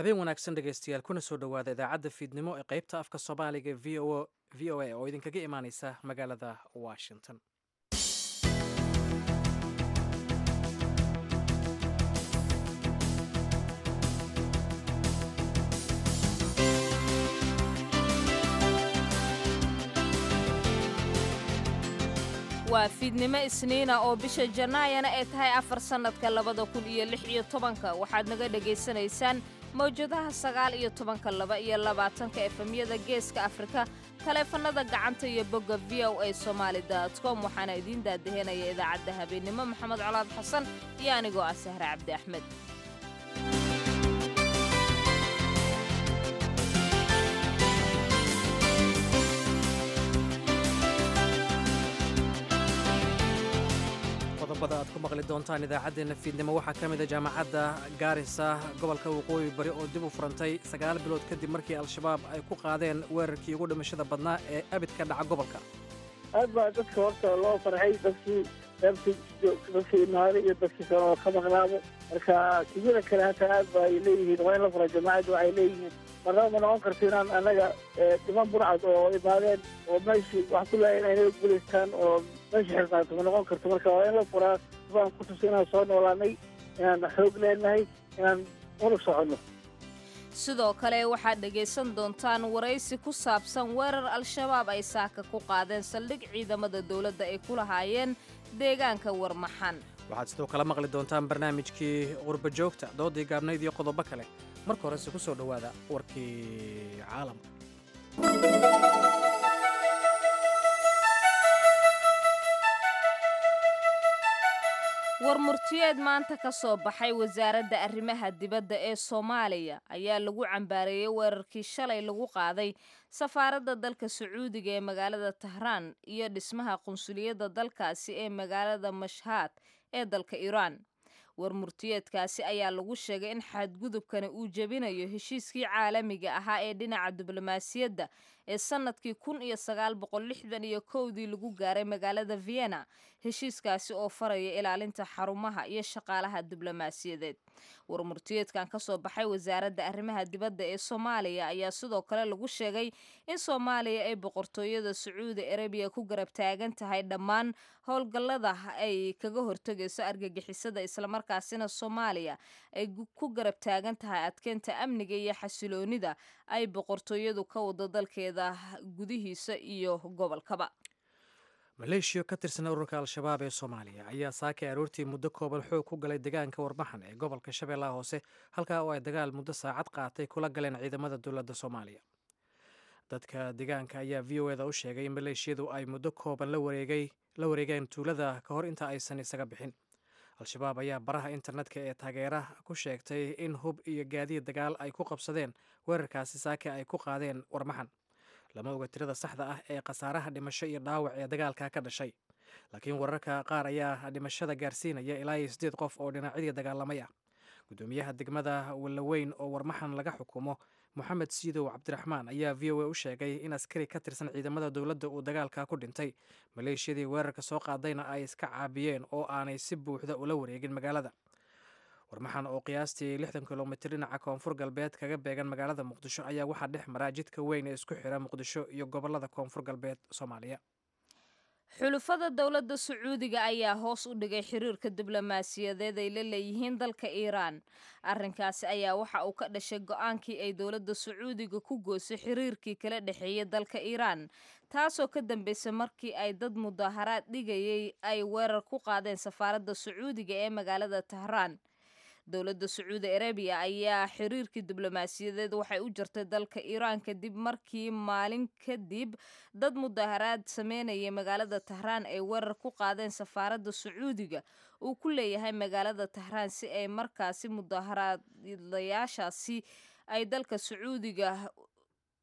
habeen wanaagsan dhegaystayaal kuna soo dhowaada idaacadda fiidnimo ee qaybta afka soomaaliga v o v o a oo idinkaga imaaneysa magaalada washington waa fiidnimo isniina oo bisha jannaayana ay tahay afar sannadka labada kun iyo lix iyo tobanka waxaad naga dhegaysanaysaan mawjadaha sagaal iyo tobanka laba iyo labaatanka efemyada geeska afrika taleefannada gacanta iyo bogga v o a somaali com waxaana idiin daadahenaya idaacadda habeennimo maxamed colaad xasan iyo anigoo ah sahre cabdi axmed qodobada aad ku maqli doontaan idaacaddeenna fiidnimo waxaa ka mid a jaamacadda gaarisa gobolka waqooyi bari oo dib u furantay sagaal bilood kadib markii al-shabaab ay ku qaadeen weerarkii ugu dhimashada badnaa ee abid ka dhaca gobolka aad baa dadka horta loo farxay dadkii reerkii dadkii imaada iyo dadkii kaloo ka maqnaado marka tijada kale hataa aad ba ay leeyihiin waa in la fura jamaacaddu waxay leeyihiin marnaba ma noqon karto inaan annaga dhiman burcad oo imaadeen oo meeshii wax ku laaya inay naga guulaystaan oo meesha xirnaato ma noqon karto marka waa in la furaa baan ku tusa inaan soo noolaanay inaan xoog leenahay inaan unug soconno sidoo kale waxaad dhegaysan doontaan waraysi ku saabsan weerar al-shabaab ay saaka ku qaadeen saldhig ciidamada dowladda ay ku lahaayeen deegaanka warmaxan waxaad sidoo kale maqli doontaan barnaamijkii qurba joogta doodii gaabnayd iyo qodobo kale marka horese ku soo dhowaada warkii caalamka war murtiyeed maanta ka soo baxay wasaaradda arrimaha dibadda ee soomaaliya ayaa lagu cambaareeyey weerarkii shalay lagu qaaday safaaradda dalka sacuudiga ee magaalada tahraan iyo dhismaha qunsuliyadda dalkaasi ee magaalada mashhaad ee dalka iiraan war murtiyeedkaasi ayaa lagu sheegay in xadgudubkani uu jebinayo heshiiskii caalamiga ahaa ee dhinaca diblomaasiyadda ee sannadkii kun iyo sagaal boqol lixdan iyo kowdii lagu gaaray magaalada vienna heshiiskaasi oo faraya ilaalinta xarumaha iyo shaqaalaha diblomaasiyadeed war murtiyeedkan ka soo baxay wasaaradda arrimaha dibadda ee soomaaliya ayaa sidoo kale lagu sheegay in soomaaliya ay boqortooyada sacuudi arabiya ku garab taagan tahay dhammaan howlgallada ay kaga hortegayso argagixisada islamarkaasina soomaaliya ay ku garab taagan tahay adkeynta amniga iyo xasiloonida ay boqortooyadu ka wado dalkeeda gudihiisa iyo gobolkaba maleeshiya ka tirsan ururka al-shabaab ee soomaaliya ayaa saakay aroortii muddo kooban xoog ku galay deegaanka warmaxan ee gobolka shabeellaha hoose halkaa oo ay dagaal muddo saacad qaatay kula galeen ciidamada dowladda soomaaliya dadka deegaanka ayaa v o eda u sheegay in maleeshiyadu ay muddo kooban la wareegeen tuulada ka hor inta aysan isaga bixin al-shabaab ayaa baraha internetka ee taageera ku sheegtay in hub iyo gaadiid dagaal ay ku qabsadeen weerarkaasi saake ay ku qaadeen warmaxan lama oga tirada saxda ah ee khasaaraha dhimasho iyo dhaawac ee dagaalka ka dhashay laakiin wararka qaar ayaa dhimashada gaarsiinaya ilaa iyo siddeed qof oo dhinacyadii dagaalamay ah gudoomiyaha degmada wallaweyn oo warmaxan laga xukumo moxamed siidow cabdiraxmaan ayaa v o a u sheegay in askari ka tirsan ciidamada dowladda uu dagaalka ku dhintay maleeshiyadii weerarka soo qaadayna ay iska caabiyeen oo aanay si buuxda ula wareegin magaalada warmaxan oo qiyaastii lixdan kilomitir dhinaca koonfur galbeed kaga beegan magaalada muqdisho ayaa waxaa dhex mara jidka weyn ee isku xira muqdisho iyo gobolada koonfur galbeed soomaaliya xulufada dowladda sacuudiga ayaa hoos u dhigay xiriirka diblomaasiyadeed ay la leeyihiin dalka iiraan arrinkaasi ayaa waxa uu ka dhashay go-aankii ay dowladda sacuudiga ku goysay xiriirkii kala dhexeeyay dalka iiraan taasoo ka dambeysay markii ay dad mudaaharaad dhigayay ay weerar ku qaadeen safaaradda sacuudiga ee magaalada tahraan dowladda sacuudi arabiya ayaa xiriirkii diblomaasiyadeed waxay u jirtay dalka iiraan kadib markii maalin kadib dad mudaaharaad sameynayay magaalada tahraan ay weerar ku qaadeen safaaradda sacuudiga uu ku leeyahay magaalada tahraan si ay markaasi mudaaharaadayaashaasi ay dalka sacuudiga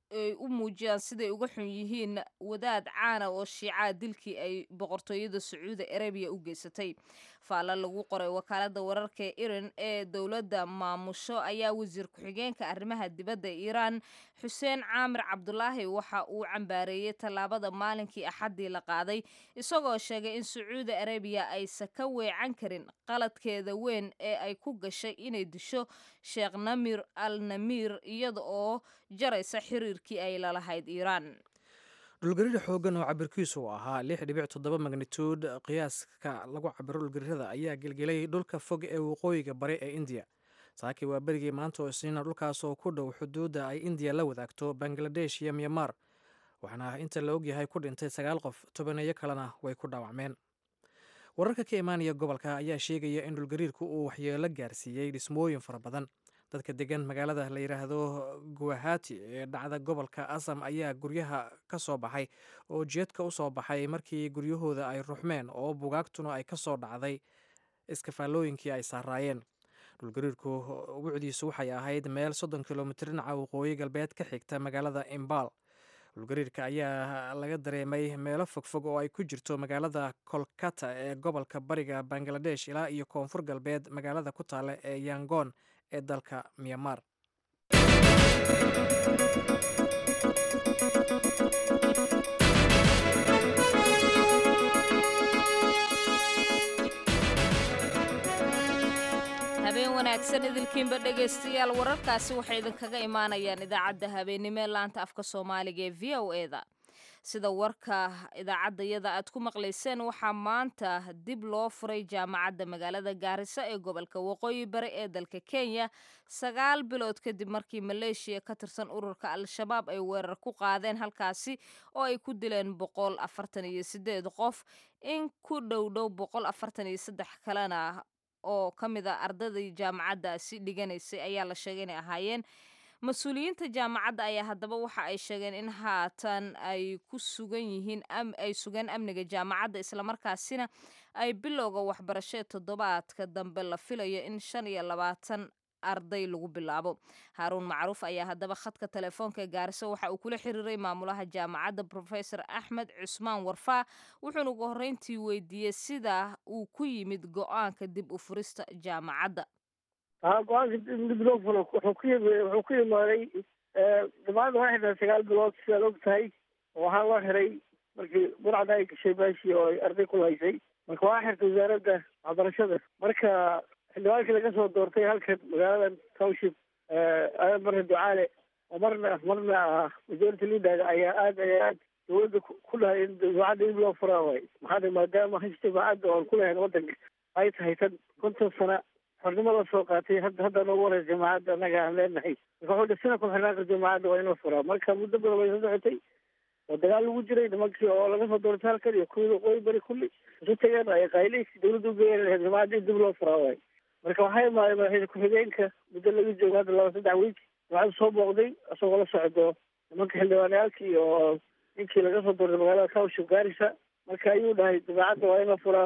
ay u muujiyaan siday uga xun yihiin wadaad caana oo shiicaa dilkii ay boqortooyada sacuudi arabiya u geysatay faalla lagu qoray wakaalada wararka ee iran ee dowladda maamusho ayaa wasiir ku-xigeenka arrimaha dibadda iiraan xuseen caamir cabdulaahi waxa uu cambaareeyey tallaabada maalinkii axaddii la qaaday isagoo sheegay in sacuudi arabiya aysan ka weecan karin qaladkeeda weyn ee ay ku gashay inay disho sheekh namir al namir iyada oo jaraysa xiriirkii ay lalahayd iiraan dhulgariir xoogan oo cabirkiisu uu ahaa lix dhibic toddoba magnituud qiyaaska lagu cabiro dhulgariirada ayaa gelgelay dhulka fog ee waqooyiga bari ee indiya saakii waa berigii maanta oo isniina dhulkaas oo ku dhow xuduudda ay indiya la wadaagto bangaladesh iyo myanmar waxaana inta la ogyahay ku dhintay sagaal qof tobaneeyo kalena way ku dhaawacmeen wararka ka imaanaya gobolka ayaa sheegaya in dhulgariirku uu waxyeelo gaarsiiyey dhismooyin fara badan dadka degan magaalada la yidhaahdo guwahati ee dhacda gobolka asam ayaa guryaha ka soo baxay oo jeedka u soo baxay markii guryahooda ay ruxmeen oo bugaagtuna ay ka soo dhacday iskafaalooyinkii ay saaraayeen dhulgariirku wucdiisu waxay ahayd meel soddon kilomitir dhinaca waqooyi galbeed ka xigta magaalada imbaal dhulgariirka ayaa laga dareemay meelo fogfog oo ay ku jirto magaalada kolkata ee gobolka bariga bangaladesh ilaa iyo koonfur galbeed magaalada ku taale ee yangon ee dalka myanmar habeen wanaagsan idilkiinba dhegaystayaal wararkaasi waxay idinkaga imaanayaan idaacadda habeennimo ee laanta afka soomaaliga ee v o eda sida warka idaacaddayada aad ku maqlayseen waxaa maanta dib loo furay jaamacadda magaalada gaariso ee gobolka waqooyi bari ee dalka kenya sagaal bilood kadib markii maleeshiya ka tirsan ururka al-shabaab ay weerar ku qaadeen halkaasi oo ay ku dileen boqol afartan iyo sideed qof in ku dhow dhow boqol afartan iyo saddex kalena oo ka mid a ardaydii jaamacaddaasi dhiganaysay ayaa la sheegay inay ahaayeen mas-uuliyiinta jaamacadda ayaa haddaba waxa ay sheegeen in haatan ay ku sugan yihiin ay sugaan amniga jaamacadda islamarkaasina ay bilowga waxbarashee toddobaadka dambe la filayo in shan iyo labaatan arday lagu bilaabo haaruun macruuf ayaa haddaba khadka telefoonka gaariso waxa uu kula xiriiray maamulaha jaamacadda profesor axmed cusmaan warfaa wuxuuna ugu horreyntii weydiiyey sida uu ku yimid go-aanka dib u furista jaamacadda haa go-aanka dib loo furo wuxuu ku yimi wuxuu ku yimaaday jaamacadda waxay xidhan sagaal bilood sidaad og tahay waxaa loo xiray markii burcada ay gashay meeshii oo ay arday ku haysay marka waa xirtay wasaaradda waxbarashada marka xildhibaankii laga soo doortay halkan magaalada township aadan marna ducaale oo marna marna ah majority leader ayaa aad ayaa aad dawladda ku dhahay in jaamacadda dib loo furaa waay maxaa maadaama hash jaamacadda oon ku lahayn waddanka ay tahay tan konton sana xornimo la soo qaatay hadda hadda noogu horeysa jaamacadda annaga aan leenahay marka wuxuu dhisina ku xirnaanka jaamacadda waa in la furaa marka muddo badan way soo socotay oo dagaal lagu jiray nimankii oo laga soo doortay halkan iyo kuwii waqooyi bari kulli isu tageen ay qayleysi dawladda ugeeyeen lahayd jaamacadda in dib loo furaa waay marka waxaa imaaday madaxweyne ku-xigeenka muddo laga joogo hadda laba saddex wiig jaamacadda soo booqday isagoo la socdo nimanka xildhibaanayaalkii oo ninkii laga soo doortay magaalada township gaarisa marka ayuu dhahay jaamacadda waa in la furaa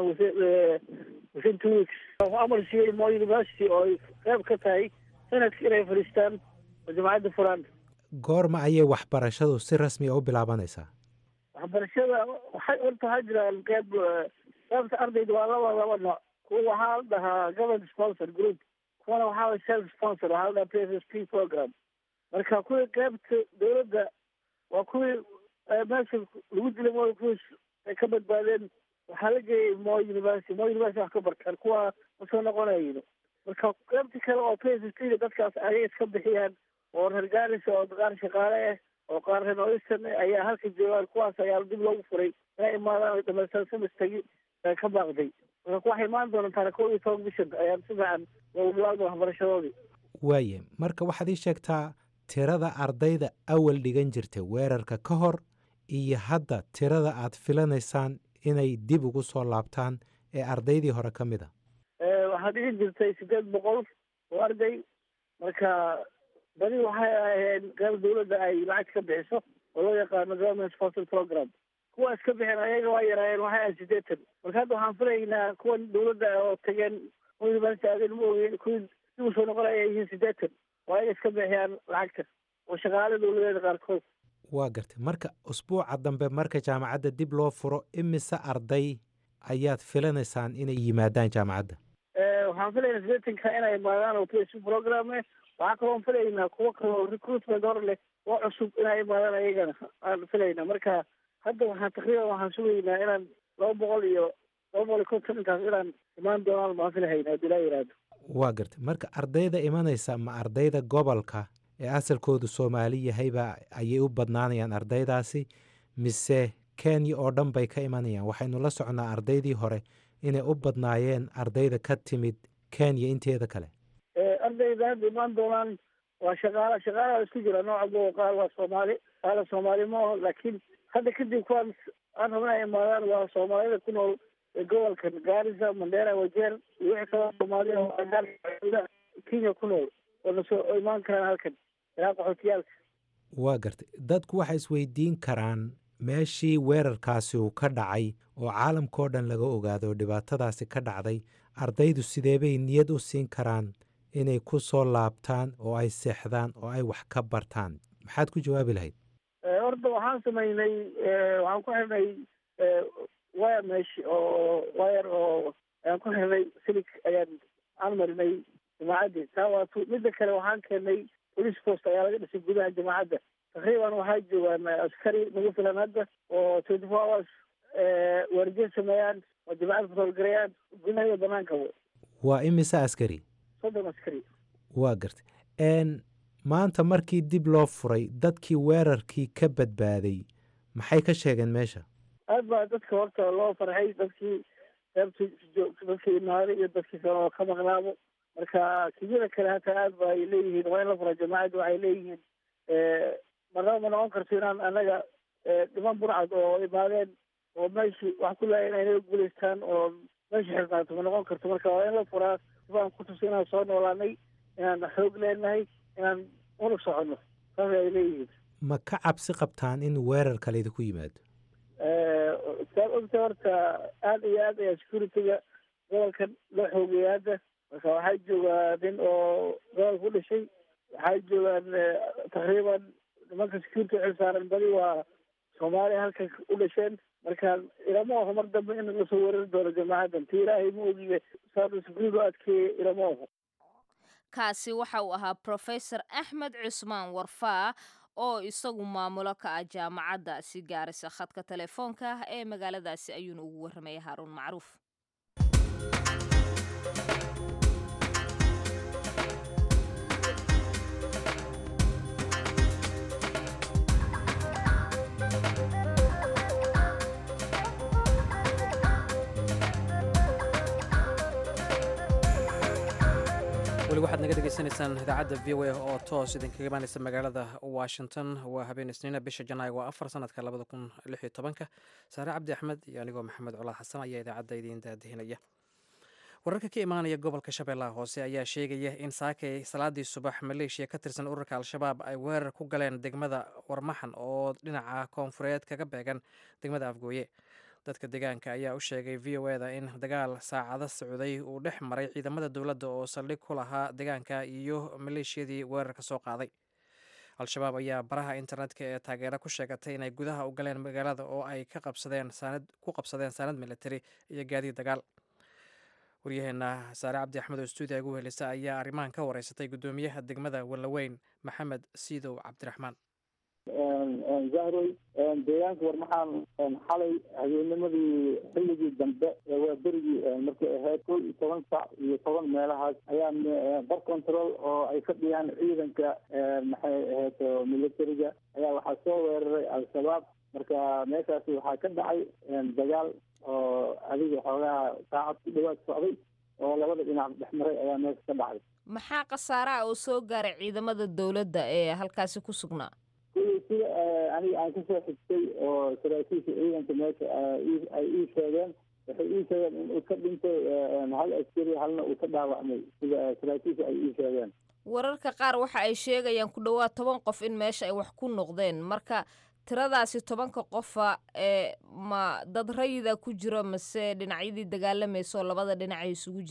within two weeks amar siiyey mo university oo ay qeyb ka tahay sanadki inay fadhiistaan oo jaamacadda furaan goorma ayay waxbarashadu si rasmi a u bilaabanaysaa waxbarashada waxay horta waxaa jiraan qeyb qeybta ardayda waa laba laba nooc kuwa waxaa la dhahaa government sponsor group kuwana waxaa la self sponsor waxaa la dhahaa p s s p program marka kuwii qeybta dawladda waa kuwii meesha lagu dilay mo kuwii ay ka badbaadeen waxaa la geeyay mo university mo university wax ka bartaan kuwa ma soo noqonayno marka qeybta kale oo p s s p dadkaas ayay iska bixiyaan oo reer gaarisa oo qaar shaqaale ah oo qaar reer noistan ayaa halka joogaan kuwaas ayaa dib loogu furay inay imaadaan ay dhamaystaan semestagi ka baaqday marka waxay imaan doontaa kow iyo toban bishan ayaan si fiican loogu bilaabda waxbarashadoodii waaye marka waxaad ii sheegtaa tirada ardayda awal dhigan jirtay weerarka ka hor iyo hadda tirada aad filanaysaan inay dib ugu soo laabtaan ee ardaydii hore ka mid a waxaa dhigi jirtay sideed boqol oo arday marka badi waxay aheen qeyb dawladda ay lacag ka bixiso oo loo yaqaano government sponsor program kuwa iska bixeen ayaga waa yaraayeen waxay ahayd sideetan marka hadda waxaan filaynaa kuwan dawladda oo tageen university aadeen ma ogeyn kuwii dib usoo noqonaya ay yihiin sideetan waa inay iska bixiyaan lacagta oo shaqaale dawladeeda qaarkood waa gartay marka usbuuca dambe marka jaamacadda dib loo furo imise arday ayaad filanaysaan inay yimaadaan jaamacadda waxaan filaynaa sideetanka inay imaadaan oo psu programe waxaa kaloon filaynaa kuwo kaloo recruitment hor leh oo cusub inay imaadaan ayagana aan filaynaa marka hadda waxaan takriiban waxaan sugaynaa inaan laba boqol iyo laba boqol iyo konton intaas inaan imaan doonaan baan filahayna haddii laa yidhaahdo waa gartay marka ardayda imanaysa ma ardayda gobolka ee asalkoodu soomaali yahayba ayay u badnaanayaan ardaydaasi mise kenya oo dhan bay ka imanayaan waxaynu la socnaa ardaydii hore inay u badnaayeen ardayda ka timid kenya inteeda kale ardayda hadda imaan doonaan waa shaqaala shaqaalaha isku jira nooca go qaar waa soomaali qaala soomaali ma aho laakiin hadda kadib kuwaan aan rabna ay imaadaan waa soomaalida ku nool gobolka gaarisa mandera wajeer iyo wixii kaloo soomaaliya oo kenya ku nool oo nasoo oo imaan karaan halkan ilaa qaxootiyaalka waa gartay dadku waxay isweydiin karaan meeshii weerarkaasi uu ka dhacay oo caalamkao dhan laga ogaado oo dhibaatadaasi ka dhacday ardaydu sideebay niyad u siin karaan inay ku soo laabtaan oo ay seexdaan oo ay wax ka bartaan maxaad ku jawaabi lahayd horta waxaan samaynay waxaan ku xirnay wire mesh oo wire oo ayaan ku xirnay silig ayaan aan marinay jamaacaddi taa waa tu midda kale waxaan keenay police post ayaa laga dhisay gudaha jamaacadda takriiban waxaa joogaan askari nagu filan hadda oo twenty four hours waardiye sameeyaan oo jamaacad kutoolgarayaan gudaha iyo banaankaba waa imise askari soddon askari waa gartay n maanta markii dib loo furay dadkii weerarkii ka badbaaday maxay ka sheegeen meesha aad baa dadka horta loo farxay dadkii reebta dadkii imaaday iyo dadkii kale oo ka maqnaabo marka kiyada kale hataa aad ba ay leeyihiin waa in la fura jamaacadda waxay leeyihiin marnaba ma noqon karto inaan anaga dhiman burcad oo imaadeen oo meeshii wax ku laaya inay naga guulaystaan oo meesha xirnaato ma noqon karto marka waa in la furaa sibaan ku tusa inaan soo noolaanay inaan xoog leenahay inaan unu soconno saas ay leeyihiin ma ka cabsi qabtaan in weerar kale idinku yimaado saad ogta horta aada iyo aad ayaa securityga gobolkan loo xoogaya hadda marka waxaa joogaa nin oo gobolka u dhashay waxaa joogaan takriiban nimanka security xil saaran badi waa soomaaliya halkan u dhasheen marka ilama oho mar dambe in lasoo weerari doono jamaacadan ti ilaahay ma ogiye saadu security u adkeeye ilama oho kaasi waxa uu ahaa professor axmed cusmaan warfaa oo isagu maamulo ka ah jaamacaddaasi gaarisa khadka telefoonka ah ee magaaladaasi ayuuna ugu warramaya haaruun macruuf weli waxaad naga dhegaysanaysaan idaacadda v o a oo toos idinkaga imaanaysa magaalada washington waa habeen isniina bisha janaayo waa afar sanadka labada kun lix iyo tobanka saare cabdi axmed iyo anigoo maxamed colaad xasan ayaa idaacadda idiin daadihinaya wararka ka imaanaya gobolka shabeellaha hoose ayaa sheegaya in saakay salaadii subax maleeshiya ka tirsan ururka al-shabaab ay weerar ku galeen degmada warmaxan oo dhinaca koonfureed kaga beegan degmada afgooye dadka deegaanka ayaa u sheegay v o eda in dagaal saacado socday uu dhex maray ciidamada dowladda oo saldhig ku lahaa deegaanka iyo maleeshiyadii weerarka soo qaaday al-shabaab ayaa baraha internetka ee taageero ku sheegatay inay gudaha u galeen magaalada oo ay ka qabsadeen saanad ku qabsadeen saanad militari iyo gaadiid dagaal waryaheena saare cabdi axmed oo stuudiya ugu helisa ayaa arrimahan ka wareysatay guddoomiyaha degmada wallaweyn maxamed siidow cabdiraxmaan zahroy deegaanka warmaxaan xalay habeennimadii xilligii dambe waa berigii markay ahayd kow iyo toban sac iyo toban meelahaas ayaa bar control oo ay ka dhiyaan ciidanka maxay ahayd militariga ayaa waxaa soo weeraray al-shabaab marka meeshaasi waxaa ka dhacay dagaal oo adiga xoogaha saacad ku dhawaad socday oo labada dhinac dhex maray ayaa meesha ka dhacay maxaa khasaaraha oo soo gaaray ciidamada dowladda ee halkaasi ku sugnaa kuley sida aniga aan kasoo xigtay oo saraakiisha ciidanka meesha ay ii sheegeen waxay ii sheegeen in uu ka dhintay hal askari halna uu ka dhaawacmay sida saraakiisha ay ii sheegeen wararka qaar waxa ay sheegayaan ku dhowaad toban qof in meesha ay wax ku noqdeen marka tiradaasi tobanka qofa ee ma dad rayida ku jiro mase dhinacyadii dagaalamayso labada dhinac ay isugu jiraan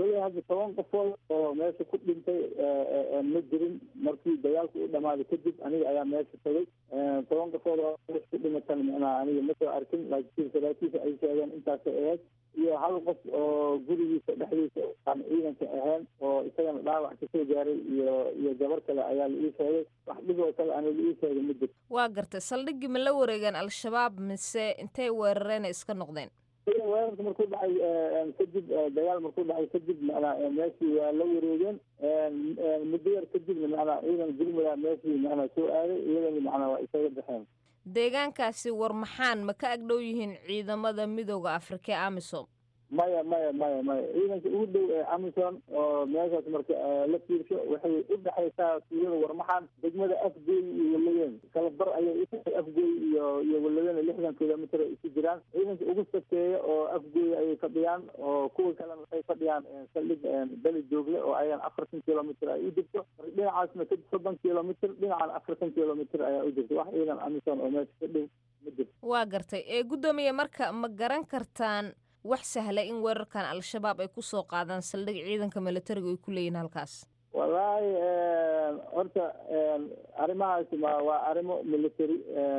koley hadda toban qofood oo meesha ku dhintay ma jirin markii dagaalku u dhamaaday kadib aniga ayaa meesha tagay toban qofood oo meesha ku dhimatan macnaha aniga ma soo arkin laakiin saraakiisha ay sheegeen intaasay ahayd iyo hal qof oo gurigiisa dhexdiisa aan ciidanka ahayn oo isagana dhaawac kasoo gaaray iyo iyo gabar kale ayaa la ii sheegay wax dhib oo kale ana la ii sheegay ma jirto waa gartay saldhiggii ma la wareegeen al-shabaab mise intay weerareen ay iska noqdeen weerarka markuu dhacay kadib dagaal markuu dhacay kadib macnaa meeshii waa la wareegeen muddo yar kadibna macnaa ciidan gurmada meeshii macnaa soo aaday iyadana macnaa waa isaga baxeen deegaankaasi war maxaan ma ka agdhow yihiin ciidamada midooda afrika ee amisom maya maya maya maya ciidanka ugu dhow ee amison oo meeshaas marka la fiirsho waxay u dhexaysaa tuulada warmaxan degmada afgooy iyo walaweyn kala bar ayay utahay afgooy iyo iyo walaweyn lixdan kilomitr isu jiraan ciidanka ugu sakeeya oo afgooy ayay fadhiyaan oo kuwa kalena waxay fadhiyaan saldhig beli joogle oo ayagan afartan kilomitr ay u jirto marka dhinacaasna ka soddon kilomitr dhinacan afartan kilomitr ayaa u jirta wax ciidan amison oo meesha ka dhow ma jirto waa gartay ee guddoomiye marka ma garan kartaan wax sahla in weerarkan al-shabaab ay ku soo qaadaan saldhig ciidanka militariga ay ku leeyihin halkaas wallaahi horta arrimahaasi ma waa arrimo military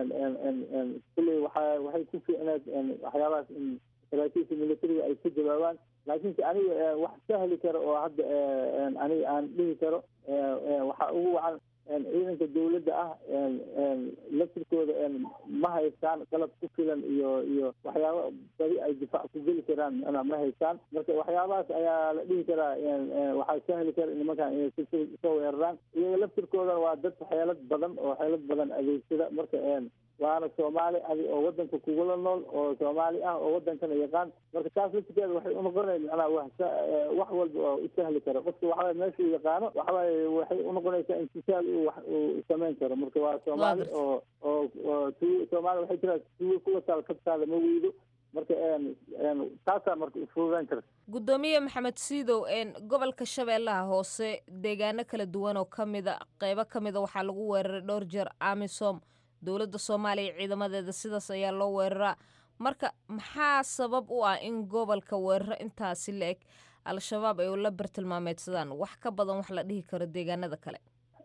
kulley waxa waxay ku fiicneed waxyaabahaas in saraakiisha militariga ay ku jawaabaan laakiinse aniga wax sahli karo oo hadda aniga aan dhihi karo waxaa ugu wacan ciidanka dawladda ah laftirkooda ma haystaan qalab ku filan iyo iyo waxyaaba badi ay difaac ku geli karaan mana ma haystaan marka waxyaabahaas ayaa la dhihi karaa waxaa sahli kara nimankan inay soo weeraraan iyaga laftirkoodana waa dad xeelad badan oo xeelad badan adeegsada marka waana soomaali adi oo wadanka kugula nool oo soomaali ah oo wadankana yaqaan marka taas laftirkeeda waxay unoqonay macnaha wax wax walba oo u sahli karo qofka waxaway meeshuu yaqaano waxawaaye waxay unoqonaysaa intisaal uu wax uu samayn karo marka waa soomaali oo oo oo tu soomaali waxay tiraa tuwo kuwa taal kabtaada ma weydo marka taasaa marka ufududeyn karta guddoomiye maxamed siidow gobolka shabeellaha hoose deegaano kala duwan oo ka mida qeybo ka mida waxaa lagu weeraray dhowr jeer amisom dowladda soomaaliya ciidamadeeda sidaas ayaa loo weeraraa marka maxaa sabab u ah in gobolka weeraro intaasi la eg al-shabaab ay la bartilmaameedsadaan wax ka badan wax la dhihi karo deegaanada kale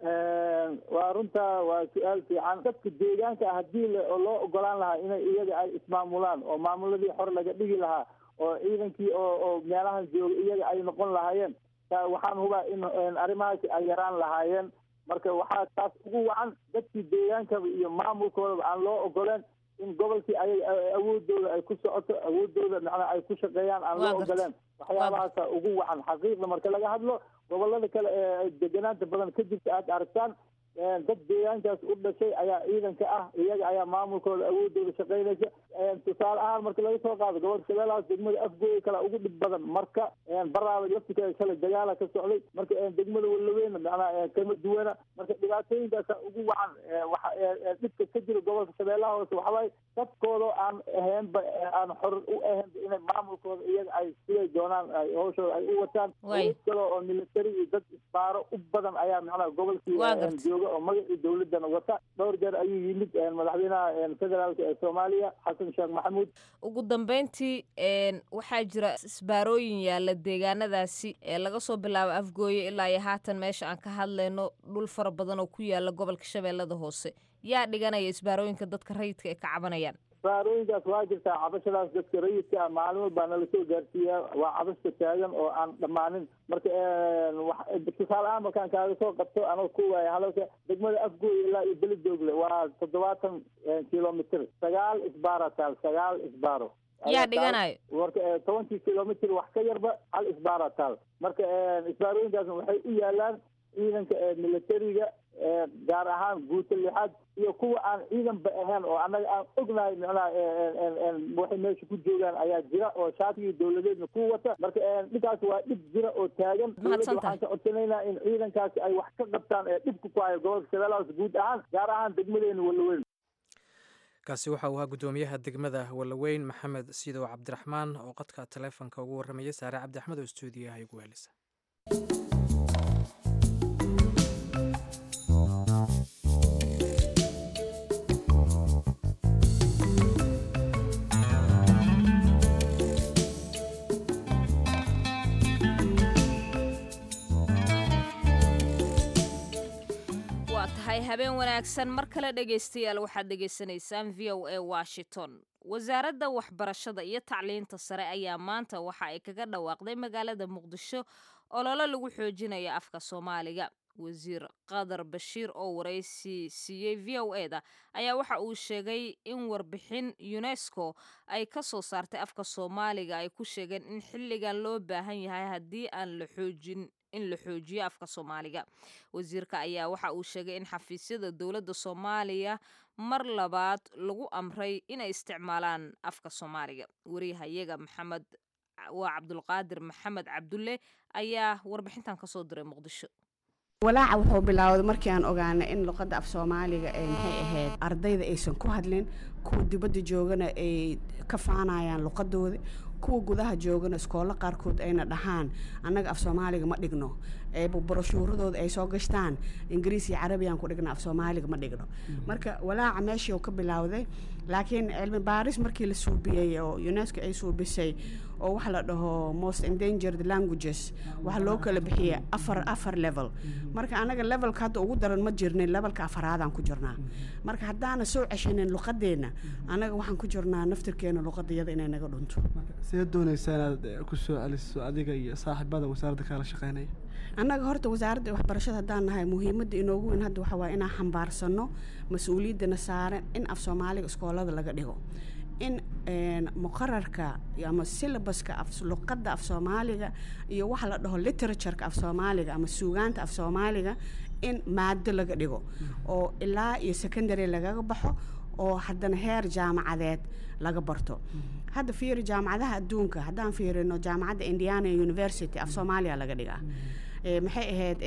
waa runtaa waa su-aal fiican dadka deegaanka haddii loo ogolaan lahaa inay iyaga ay ismaamulaan oo maamuladii xor laga dhigi lahaa oo ciidankii oo oo meelahan jooga iyaga ay noqon lahaayeen waxaan hubaa in arrimahaasi ay yaraan lahaayeen marka waxaa taas ugu wacan dadkii deegaankaba iyo maamulkoodaba aan loo ogoleen in gobolkii ay awoodooda ay ku socoto awoodooda macnaa ay ku shaqeeyaan aan loo ogoleen waxyaabahaasa ugu wacan xaqiiqda marka laga hadlo gobolada kale ee deganaanta badan ka jirta aad aragtaan dad deegaankaas u dhashay ayaa ciidanka ah iyaga ayaa maamulkooda awoodooda shaqaynaysa tusaale ahaan marka laga soo qaado gobolka shabeellahaas degmada afgooya kale ugu dhib badan marka baraaba laftirkeeda kale dagaala ka socday marka degmada walaweyna macnaa kama duwana marka dhibaatooyinkaasa ugu wacan waxa dhibka ka jira gobolka shabeellaha hoose waxawaaye dadkooda aan ahaynba aan xor u ahaynba inay maamulkooda iyaga ay siday doonaan ay hawshooda ay u wataan awood kale oo military iyo dad isbaaro u badan ayaa macnaa gobolkii jooga oo magacii dawladana wata dhowr jeer ayuu yimid madaxweynaha federaalka ee soomaaliya xasan sheekh maxamuud ugu dambeyntii waxaa jira isbaarooyin yaalla deegaanadaasi ee laga soo bilaabo afgooye ilaa iyo haatan meesha aan ka hadlayno dhul fara badan oo ku yaala gobolka shabeellada hoose yaa dhiganaya isbaarooyinka dadka rayidka ay ka cabanayaan isbaarooyinkaas waa jirtaa cabashadaas dadka rayidka ah maalin walbaa nala soo gaarsiiyaa waa cabashka taagan oo aan dhammaanin marka tusaale ahaan markaan kaaga soo qabto anoo ku waaya halalka degmada afgooy ilaa iyo belidoogle waa toddobaatan kilomitr sagaal isbaara taal sagaal isbaaro yaa dhiganayo marka tobankii kilomitr wax ka yarba hal isbaara taal marka isbaarooyinkaasna waxay u yaalaan ciidanka militariga gaar ahaan guuta lixaad iyo kuwa aan ciidanba ahayn oo annaga aan ognahay macnaha waxay meesha ku joogaan ayaa jira oo shaatigii dawladeedna ku wata marka dhibkaas waa dhib jira oo taagan dawladda waxaan ka codsanaynaa in ciidankaasi ay wax ka qabtaan ee dhibka ku hayo gobolka shabeellahaas guud ahaan gaar ahaan degmadeena walaweyn kaasi waxa uu ahaa guddoomiyaha degmada walaweyn maxamed siidow cabdiraxmaan oo qadka taleefonka ugu warramaya saare cabdi axmed oo stuudiyaha igu helisa habeen wanaagsan mar kale dhegaystayaal waxaad dhegaysanaysaan v o a washington wasaaradda waxbarashada iyo tacliinta sare ayaa maanta waxa ay kaga dhawaaqday magaalada muqdisho ololo lagu xoojinayo afka soomaaliga wasiir qadar bashiir oo waraysi siiyey v o e da ayaa waxa uu sheegay in warbixin unesco ay ka soo saartay afka soomaaliga ay ku sheegeen in xilligan loo baahan yahay haddii aan la xoojin in la xoojiyo afka soomaaliga wasiirka ayaa waxa uu sheegay in xafiisyada dowladda soomaaliya mar labaad lagu amray inay isticmaalaan afka soomaaliga wariyahayaga maxamed waa cabdulqaadir maxamed cabdulle ayaa warbixintan kasoo diray muqdisho walaaca wuxuu bilaawday markii aan ogaanay in luqadda af soomaaliga ee maxay ahayd ardayda aysan ku hadlin kuwa dibadda joogana ay ka faanayaan luqadooda kuwa gudaha joogana iskoolo qaarkood ayna dhahaan annaga af soomaaliga ma dhigno broshuuradooda ay soo gashtaan ingiriis iyo carabiyaan ku dhigna af soomaaliga ma dhigno marka walaaca meeshii uu ka bilaawday laakiin cilmi baaris markii la suubiyey oo unesco ay suubisay oo waxa la dhaho most endangered languages waxa loo kala bixiyay afar afar level marka anaga levelka hadda ugu daran ma jirnin levelka afaraadaan ku jirnaa marka haddaana soo ceshanin luqadeenna anaga waxaan ku jirnaa naftirkeena luqadayada inay naga dhunto see doonaysaa inaad ku soo celiso adiga iyo saaxiibada wasaaradda kaala shaqeynaya annaga horta wasaaradda waxbarashada haddaan nahay muhiimadda inoogu weyn hadda waxaa waaya inaan xambaarsano mas-uuliyaddana saaran in af soomaaliga iskoolada laga dhigo in muqararka ama silabaska luqadda af soomaaliga iyo waxa la dhaho literatureka af soomaaliga ama suugaanta af soomaaliga in maado laga dhigo oo ilaa iyo secondary lagaga baxo oo haddana heer jaamacadeed laga barto hadda fiiri jaamacadaha adduunka haddaan fiirino jaamacadda indiana university af soomaaliya laga dhigaa maxay ahayd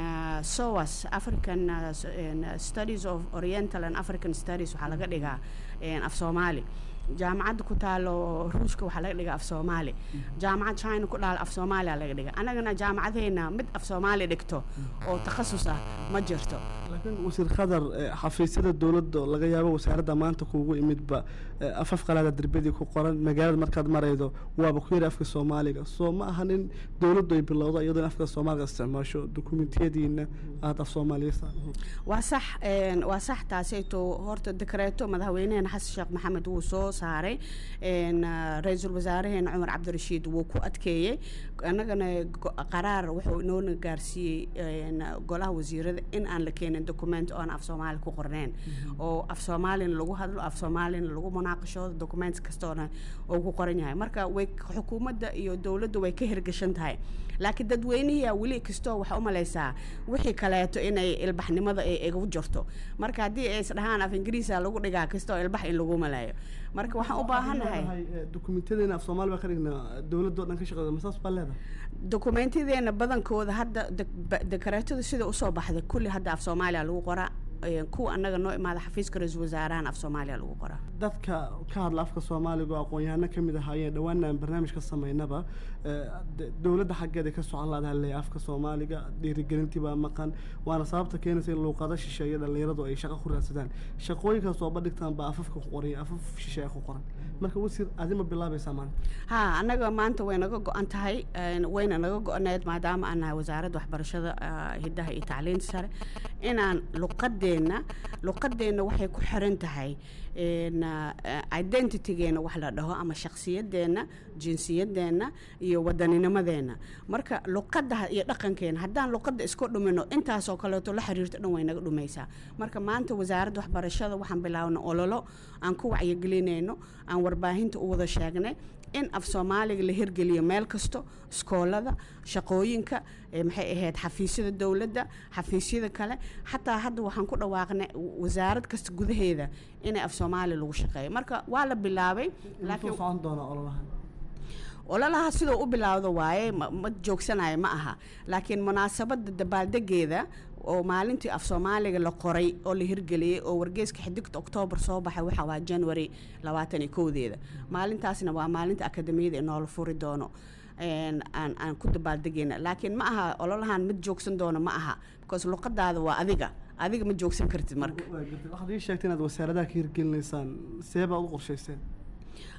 soas african studies of oriental and african studies waxaa laga dhigaa af soomaali jaamacadda ku taalo ruushka waxaa laga dhigaa af soomaali jaamacad china ku dhaal af soomaaliya laga dhiga annagana jaamacadheena mid af soomaali dhigto oo takhasus ah ma jirto laakiin wasiir khadar xafiisyada dowladda laga yaabo wasaaradda maanta kuugu imidba afaf qalaada derbadii ku qoran magaalada markaad maraydo waaba ku yari afka soomaaliga soo ma ahan in dowladdu ay bilowdo iyadoo in afka soomaaliga isticmaasho dokumentiyadiina aada af soomaaliyasa waa sax waa sax taasayto horta dekreeto madaxweyneheena xasan sheekh maxamed wuu soo saaray ra-iisul wasaareheena cumar cabdirashiid wuu ku adkeeyey annagana qaraar wuxuu inoona gaarsiiyey golaha wasiirada in aan la keenin document oon af soomaali ku qorneen oo af soomaalina lagu hadlo af soomaalina lagu munaaqashoodo document kastoona oo ku qoran yahay marka way xukuumadda iyo dowladda way ka hirgashan tahay laakiin dadweynihiia weli kastoo waxaa u malaysaa wixii kaleeto inay ilbaxnimada ay igu jirto marka haddii ay isdhahaan af ingiriisa lagu dhigaa kastoo ilbax in lagu malayo marka waxaan u baahannahay dokumentyadeena af soomaali baa ka dhignaa dowladoo dhan ka shaqeeda masaas baa leedahay dokumentyadeena badankooda hadda dekareetada sida usoo baxday kulli hadda af soomaaliya lagu qoraa kuwa annaga noo imaada xafiiska ra-iisul wasaarahan af soomaaliya lagu qoraa dadka ka hadla afka soomaaliga oo aqoon-yahano ka mid ahaayeen dhawaana aan barnaamij ka samaynaba dowladda xaggeeda ka socon laadaha leeya afka soomaaliga dhiirigelintii baa maqan waana sababta keenaysa in luuqado shisheeye dhallinyaradu ay shaqo ku raadsadaan shaqooyinkaas oo badhigtaan baa afafka ku qoran afaf shisheeye ku qoran marka wasiir adima bilaabaysaa maanta ha annaga maanta way naga go-an tahay wayna naga go-aneed maadaama aan nahay wasaaradda waxbarashada hiddaha iyo tacliinta sare inaan luqadeenna luqadeenna waxay ku xiran tahay identitygeena wax la dhaho ama shakhsiyadeenna jinsiyadeenna iyo wadanninimadeenna marka luqadda iyo dhaqankeena haddaan luqadda isku dhumino intaasoo kaleeto la xiriirto dhan way naga dhumaysaa marka maanta wasaaradda waxbarashada waxaan bilaabna ololo aan ku wacyigelinayno aan warbaahinta u wada sheegnay in af soomaaliga la hirgeliyo meel kasto iskoolada shaqooyinka maxay ahayd xafiisyada dowladda xafiisyada kale xataa hadda waxaan ku dhawaaqnay wasaarad kasta gudaheeda inay af soomaali lagu shaqeeyo marka waa la bilaabay laakiin socon doona ololahan ololaha sidoo u bilaawdo waaye ma joogsanayo ma aha laakiin munaasabadda dabaaldegeeda oo maalintii af soomaaliga la qoray oo la hirgeliyey oo wargeeska xidigta oktoobar soo baxay waxa waa january labaatan iyo kowdeeda maalintaasna waa maalinta akademiyada inoola furi doono aan aan ku dabaaldegeyna laakiin ma aha ololahan mid joogsan doono ma aha because luqadaada waa adiga adiga ma joogsan kartid marka waxaad ii sheegtay inaad wasaaradaha ka hirgelinaysaan see baad u qorshayseen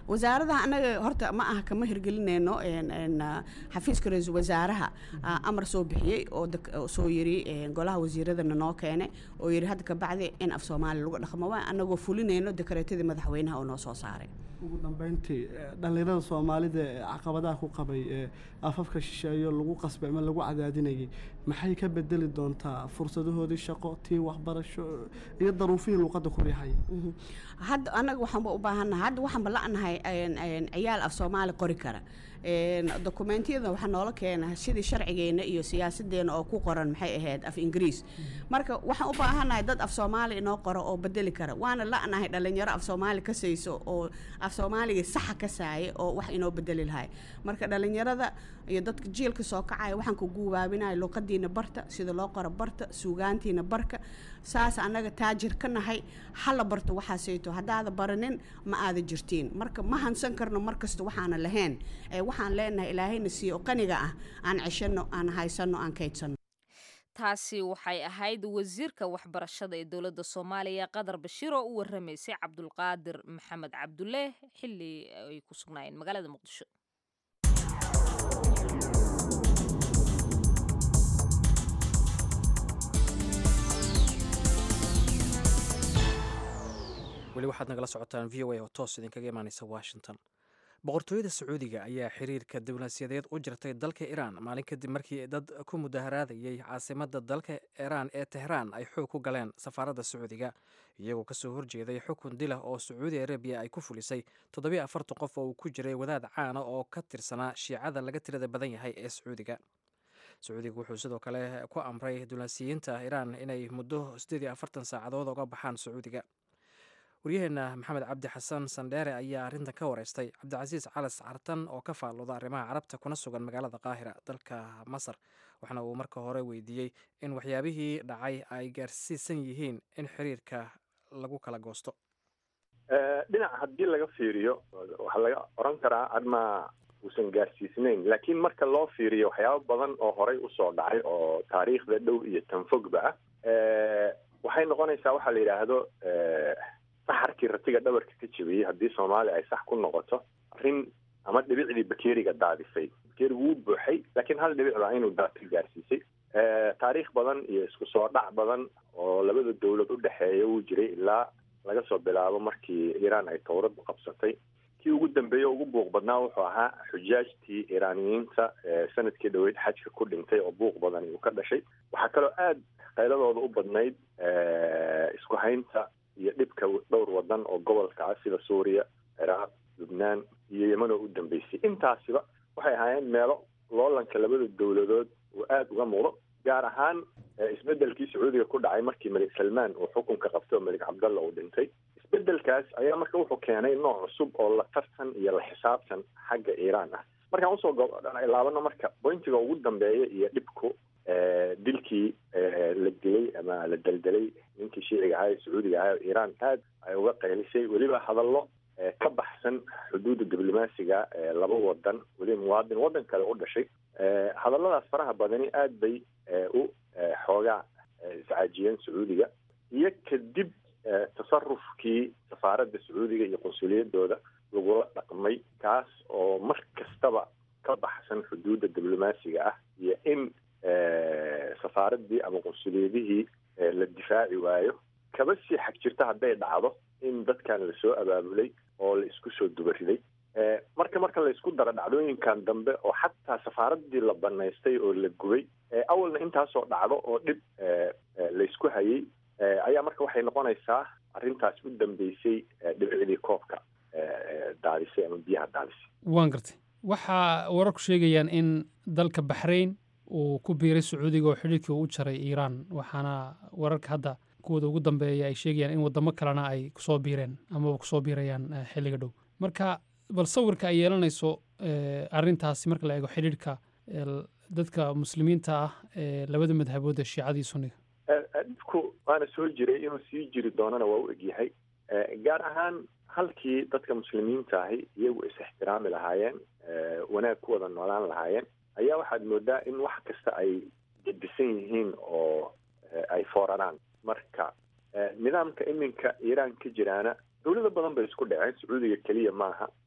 wasaaradaha anaga horta ma aha kama hirgelinayno een, een, ah, xafiiska ra-iisul wasaaraha ah, amar soo bixiyey oo dak- oo soo yiri een, golaha wasiiradana noo keenay oo yiri hadda kabacdi in af soomaali lagu dhaqmo waa anagoo fulinayno dekareetadii madaxweynaha oo noo soo saaray ugu dambeyntii eh, dhallinyarada soomaalida ee caqabadaha ku qabay ee afafka shisheeyo lagu qasbay ama lagu cadaadinayay maxay ka bedeli doontaa fursadahoodii shaqo tii waxbarasho iyo daruufihii luuqadda ku riixay Mhm. hadda anaga waxaanba u baahannahay hadda waxaanba la'nahay een, een, ciyaal af soomaali qori kara Een, dokumentiyada waxaa noola keena sidii sharcigeena iyo siyaasadeena oo ku qoran maxay ahayd af ingiriis marka waxaan u baahannahay dad af soomaali inoo qoro oo bedeli kara waana la'nahay dhalinyaro af soomaali ka sayso oo af soomaaliga saxa ka saaya oo wax inoo bedeli lahay marka dhalinyarada iyo dadka jiilka soo kacaya waxaan ku guubaabinaya luqadiina barta sida loo qoro barta suugaantiina barka saas annaga taajir ka nahay hala barto waxaasayto haddaada baranin ma aada jirtiin marka ma hansan karno markasta waxaana lahayn ee waxaan leenahay ilaahayna siiyo oo qaniga ah aan ceshano aan haysano aan kaydsano taasi waxay ahayd wasiirka waxbarashada ee dowladda soomaaliya qadar bashiir oo u waramaysay cabdulqaadir maxamed cabdulle xilli ay ku sugnaayeen magaalada muqdisho weli waxaad nagala socotaan v o a oo toos idinkaga imaaneysa washington boqortooyada sacuudiga ayaa xiriirka diblomaasiyadeed u jirtay dalka iiraan maalin kadib markii dad ku mudaharaadayay caasimadda dalka iiraan ee tehraan ay xoog ku galeen safaaradda sacuudiga iyagoo kasoo horjeeday xukun dilah oo sacuudi arabiya ay ku fulisay toddobiyo afartan qof oo uu ku jiray wadaad caana oo ka tirsanaa shiicada laga tirada badan yahay ee sacuudiga sacuudiga wuxuu sidoo kale ku amray diblomaasiyiinta iiraan inay muddo siddeed iyo afartan saacadood uga baxaan sacuudiga waryaheena maxamed cabdi xasan sandheere ayaa arrintan ka wareystay cabdicasiis calas cartan oo ka faalooda arrimaha carabta kuna sugan magaalada qaahira dalka masar waxaana uu marka hore weydiiyey in waxyaabihii dhacay ay gaarsiisan yihiin in xiriirka lagu kala goosto dhinac haddii laga fiiriyo waxaa laga oran karaa adma uusan gaarsiisnayn laakiin marka loo fiiriyo waxyaabo badan oo horey usoo dhacay oo taariikhda dhow iyo tanfogba ah waxay noqonaysaa waxaa la yidhaahdo saxarkii ratiga dhabarka ka jebiyey haddii soomaaliya ay sax ku noqoto arrin ama dhibicdii bakeriga daadisay bakerigu wuu buuxay laakiin hal dhibic baa inuu daadka gaarsiisay taariikh badan iyo isku soo dhac badan oo labada dowlad u dhexeeya wuu jiray ilaa laga soo bilaabo markii iiraan ay towradu qabsatay kii ugu dambeeye ugu buuq badnaa wuxuu ahaa xujaajtii iiraaniyiinta sanadkii dhaweyd xajka ku dhintay oo buuq badan uu ka dhashay waxaa kaloo aada qayladooda u badnayd isku haynta iyo dhibka dhowr wadan oo gobolka ah sida suuriya ciraaq lubnaan iyo yeman oo u dambeysay intaasiba waxay ahaayeen meelo loolanka labada dowladood uu aada uga muuqdo gaar ahaan isbedelkii sacuudiga ku dhacay markii malik salmaan uu xukunka qabtay oo malik cabdalla uu dhintay isbedelkaas ayaa marka wuxuu keenay nooc cusub oo la tartan iyo la xisaabtan xagga iiraan ah markaan usoo laabano marka bointiga ugu dambeeya iyo dhibku dilkii la dilay ama la deldelay ninkii shiiciga ahaa ee sacuudiga ahaa iiraan aad ay uga qaylisay weliba hadallo ka baxsan xuduudda diblomaasiga laba wadan weliba muwaadin waddan kale u dhashay hadalladaas faraha badani aad bay u xoogaa iscaajiyeen sacuudiga iyo kadib tasarufkii safaaradda sacuudiga iyo qunsuliyadooda lagula dhaqmay kaas oo mar kastaba ka baxsan xuduudda diblomaasiga ah iyo in safaaraddii ama qunsuliyadihii la difaaci waayo kaba sii xag jirta hadday dhacdo in dadkan lasoo abaabulay oo la isku soo dubariday marka marka la isku daro dhacdooyinkan dambe oo xataa safaaraddii la banaystay oo la gubay awalna intaasoo dhacdo oo dhib laysku hayay ayaa marka waxay noqonaysaa arrintaas u dambeysay dhibicdii koobka daadisay ama biyaha daadisay waan gartay waxaa wararku sheegayaan in dalka baxrayn uu ku biiray sacuudiga oo xidhiirkii u jaray iiraan waxaana wararka hadda kuwooda ugu dambeeya ay sheegayaan in wadamo kalena ay kusoo biireen amaba kusoo biirayaan xilliga dhow marka bal sawirka ay yeelanayso arrintaasi marka la eego xidhiirka dadka muslimiinta ah ee labada madhabood ee shiicadii sunniga dhibku waana soo jiray inuu sii jiri doonana waa u egyahay gaar ahaan halkii dadka muslimiinta ahi iyagu is ixtiraami lahaayeen wanaag ku wada noolaan lahaayeen ayaa waxaad moodaa in wax kasta ay gedisan yihiin oo ay fooraraan marka nidaamka iminka iiraan ka jiraana dowlado badan bay isku dhaceen sacuudiga keliya maaha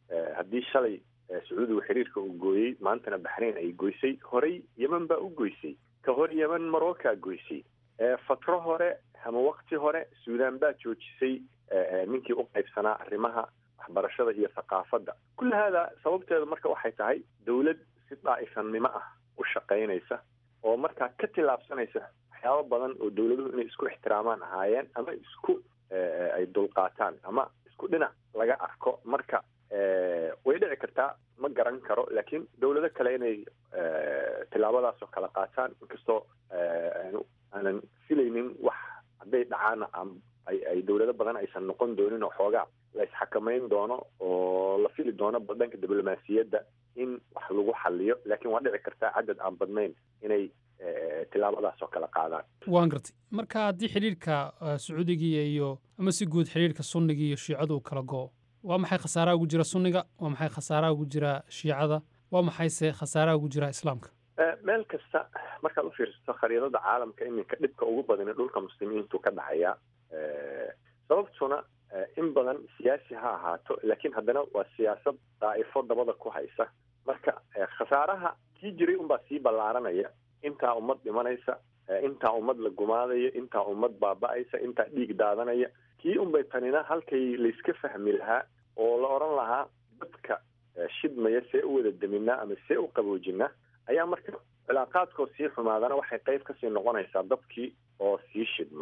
haddii shalay sacuudigu xiriirka uu gooyey maantana baxrayn ay goysay horey yeman baa u goysay ka hor yeman marocaa goysay fatro hore ama wakti hore suudan baa joojisay ninkii u qaybsanaa arrimaha waxbarashada iyo thaqaafadda kulli haada sababteeda marka waxay tahay dawlad si daa'ifannimo ah u shaqaynaysa oo markaa ka tillaabsanaysa waxyaabo badan oo dawladuhu inay isku ixtiraamaan ahaayeen ama isku ay dulqaataan ama isku dhinac laga arko marka way dhici kartaa ma garan karo laakiin dawlado kale inay tillaabadaas oo kale qaataan inkastoo aanan filaynin wax hadday dhacaana ay dawlado badan aysan noqon doonin oo xoogaa la isxakamayn doono oo la fili doono dhanka diblomaasiyadda in wax lagu xaliyo laakiin waa dhici kartaa cadad aan badnayn inay tillaabadaas oo kale qaadaan waan gartay marka haddii xidhiirka sacuudigiiya iyo ama si guud xidhiirka sunniga iyo shiicadu uu kala go'o waa maxay khasaaraha ugu jira sunniga waa maxay khasaaraha ugu jira shiicada waa maxayse khasaaraha ugu jira islaamka meel kasta markaad u fiirsato khariidada caalamka iminka dhibka ugu badani dhulka muslimiintu ka dhacaya sababtuna in badan siyaasi ha ahaato laakiin haddana waa siyaasad daa'ifo dabada ku haysa marka khasaaraha kii jiray unbaa sii ballaaranaya intaa ummad dhimanaysa intaa ummad la gumaadaya intaa ummad baaba'aysa intaa dhiig daadanaya kii unbay tanina halkay layska fahmi lahaa oo la odhan lahaa dadka shidmaya see u wada deminaa ama see u qaboojinaa ayaa marka cilaaqaadkoo sii xumaadana waxay qayb kasii noqonaysaa dadkii oo sii shidma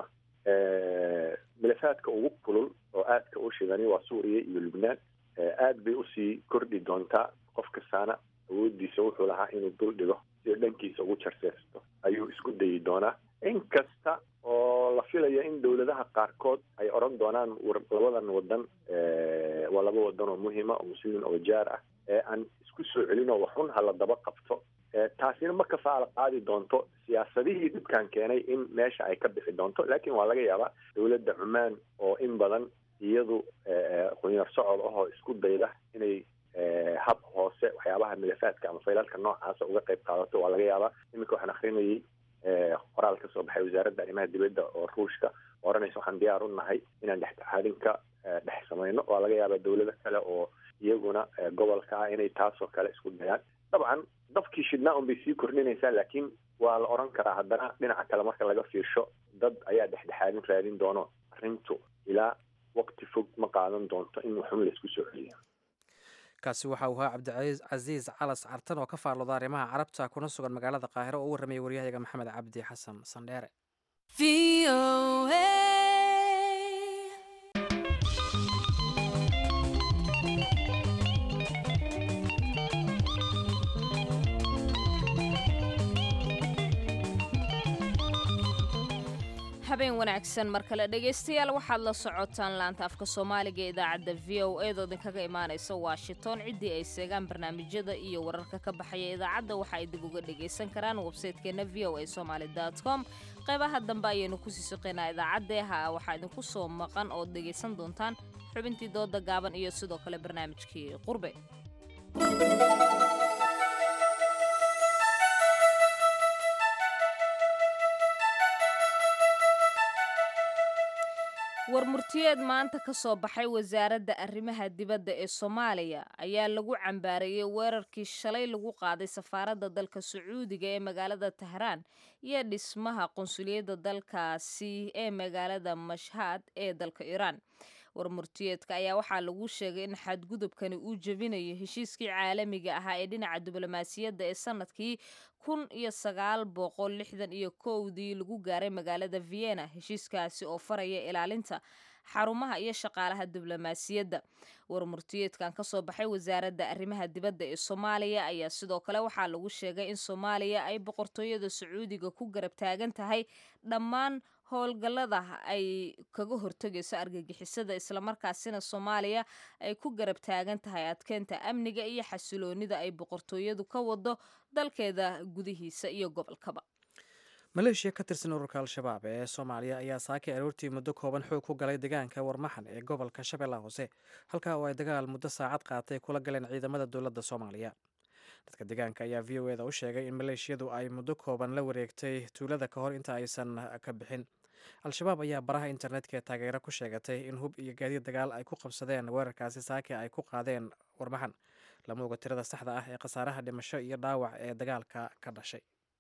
milafaadka ugu kulul oo aadka u shidani waa suuriya iyo lubnaan aad bay usii kordhi doontaa qof kastaana awoodiisa wuxuu lahaa inuu dul dhigo si dhankiisa ugu jarseersto ayuu isku dayi doonaa in kasta oo la filaya in dawladaha qaarkood ay odhan doonaan labadan wadan waa laba wadan oo muhima oo muslimiin oo jaar ah ee aan isku soo celin oo waxun hala daba qabto taasina ma kafaala qaadi doonto siyaasadihii dhibkan keenay in meesha ay ka bixi doonto laakiin waa laga yaabaa dawladda cumaan oo in badan iyadu qunyar socod ahoo isku dayda inay hab hoose waxyaabaha milafaadka ama faylalka noocaasa uga qayb qaadato waa laga yaabaa iminka waxaan akrinayay qoraal ka soo baxay wasaaradda arrimaha dibadda oo ruushka oranaysa waxaan diyaar u nahay inaan dhexdhexaadin ka dhex samayno waa laga yaabaa dawlado kale oo iyaguna gobolka ah inay taasoo kale isku dayaan dabcan dabkii shidnaa un bay sii kordhinaysaa laakiin waa la odhan karaa haddana dhinaca kale marka laga fiirsho dad ayaa dhexdhexaadin raadin doono arrintu ilaa waqti fog ma qaadan doonto in waxun laysku soo celiyo kaasi waxa uu ahaa cabdicasiis calas cartan oo ka faallooda arrimaha carabta kuna sugan magaalada qaahiro oo u warramaya waryahayaga maxamed cabdi xasan sandheere habeen wanaagsan mar kale dhegaystayaal waxaad la socotaan laanta afka soomaaliga ee idaacadda v o eedoo idinkaga imaanaysa washington ciddii ay seegaan barnaamijyada iyo wararka ka baxaya idaacadda waxa ay dib uga dhagaysan karaan websaytekeena v o a somaali com qaybaha dambe ayaynu kusii suqaynaa idaacadda ha waxaa idinku soo maqan ood dhegaysan doontaan xubintii dooda gaaban iyo sidoo kale barnaamijkii qurbe warmurtiyeed maanta ka soo baxay wasaaradda arrimaha dibadda ee soomaaliya ayaa lagu cambaareeyey weerarkii shalay lagu qaaday safaaradda dalka sacuudiga ee magaalada tahraan iyo dhismaha qunsuliyadda dalkaasi ee magaalada mashhad ee dalka iiraan warmurtiyeedka ayaa waxaa lagu sheegay in xadgudubkani uu jebinayo heshiiskii caalamiga ahaa ee dhinaca diblomaasiyadda ee sanadkii kun iyo sagaal boqol lixdan iyo kowdii lagu gaaray magaalada vienna heshiiskaasi oo faraya ilaalinta xarumaha iyo shaqaalaha diblomaasiyadda warmurtiyeedkan kasoo baxay wasaaradda arrimaha dibadda ee soomaaliya ayaa sidoo kale waxaa lagu sheegay in soomaaliya ay boqortooyada sacuudiga ku garab taagan tahay dhammaan howlgallada ay kaga hortegayso argagixisada islamarkaasina soomaaliya ay ku garab taagan tahay adkeynta amniga iyo xasiloonida ay boqortooyadu ka wado dalkeeda gudihiisa iyo gobolkaba maleeshiya ka tirsan ururka al-shabaab ee soomaaliya ayaa saakay aroortii muddo kooban xoog ku galay deegaanka warmaxan ee gobolka shabeellaha hoose halkaa oo ay dagaal muddo saacad qaatay kula galeen ciidamada dowladda soomaaliya dadka deegaanka ayaa v o eda u sheegay in maleeshiyadu ay muddo kooban la wareegtay tuulada ka hor inta aysan ka bixin al-shabaab ayaa baraha internetka ee taageero ku sheegatay in hub iyo gaadiid dagaal ay ku qabsadeen weerarkaasi saake ay ku qaadeen warmaxan lama oga tirada saxda ah ee khasaaraha dhimasho iyo dhaawac ee dagaalka ka dhashay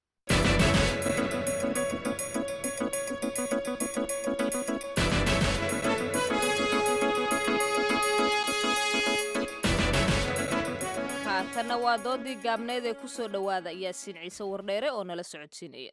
haatanna waa doodii gaabneed ee ku soo dhowaada yaasiin ciise wardheere oo nala socodsiinaya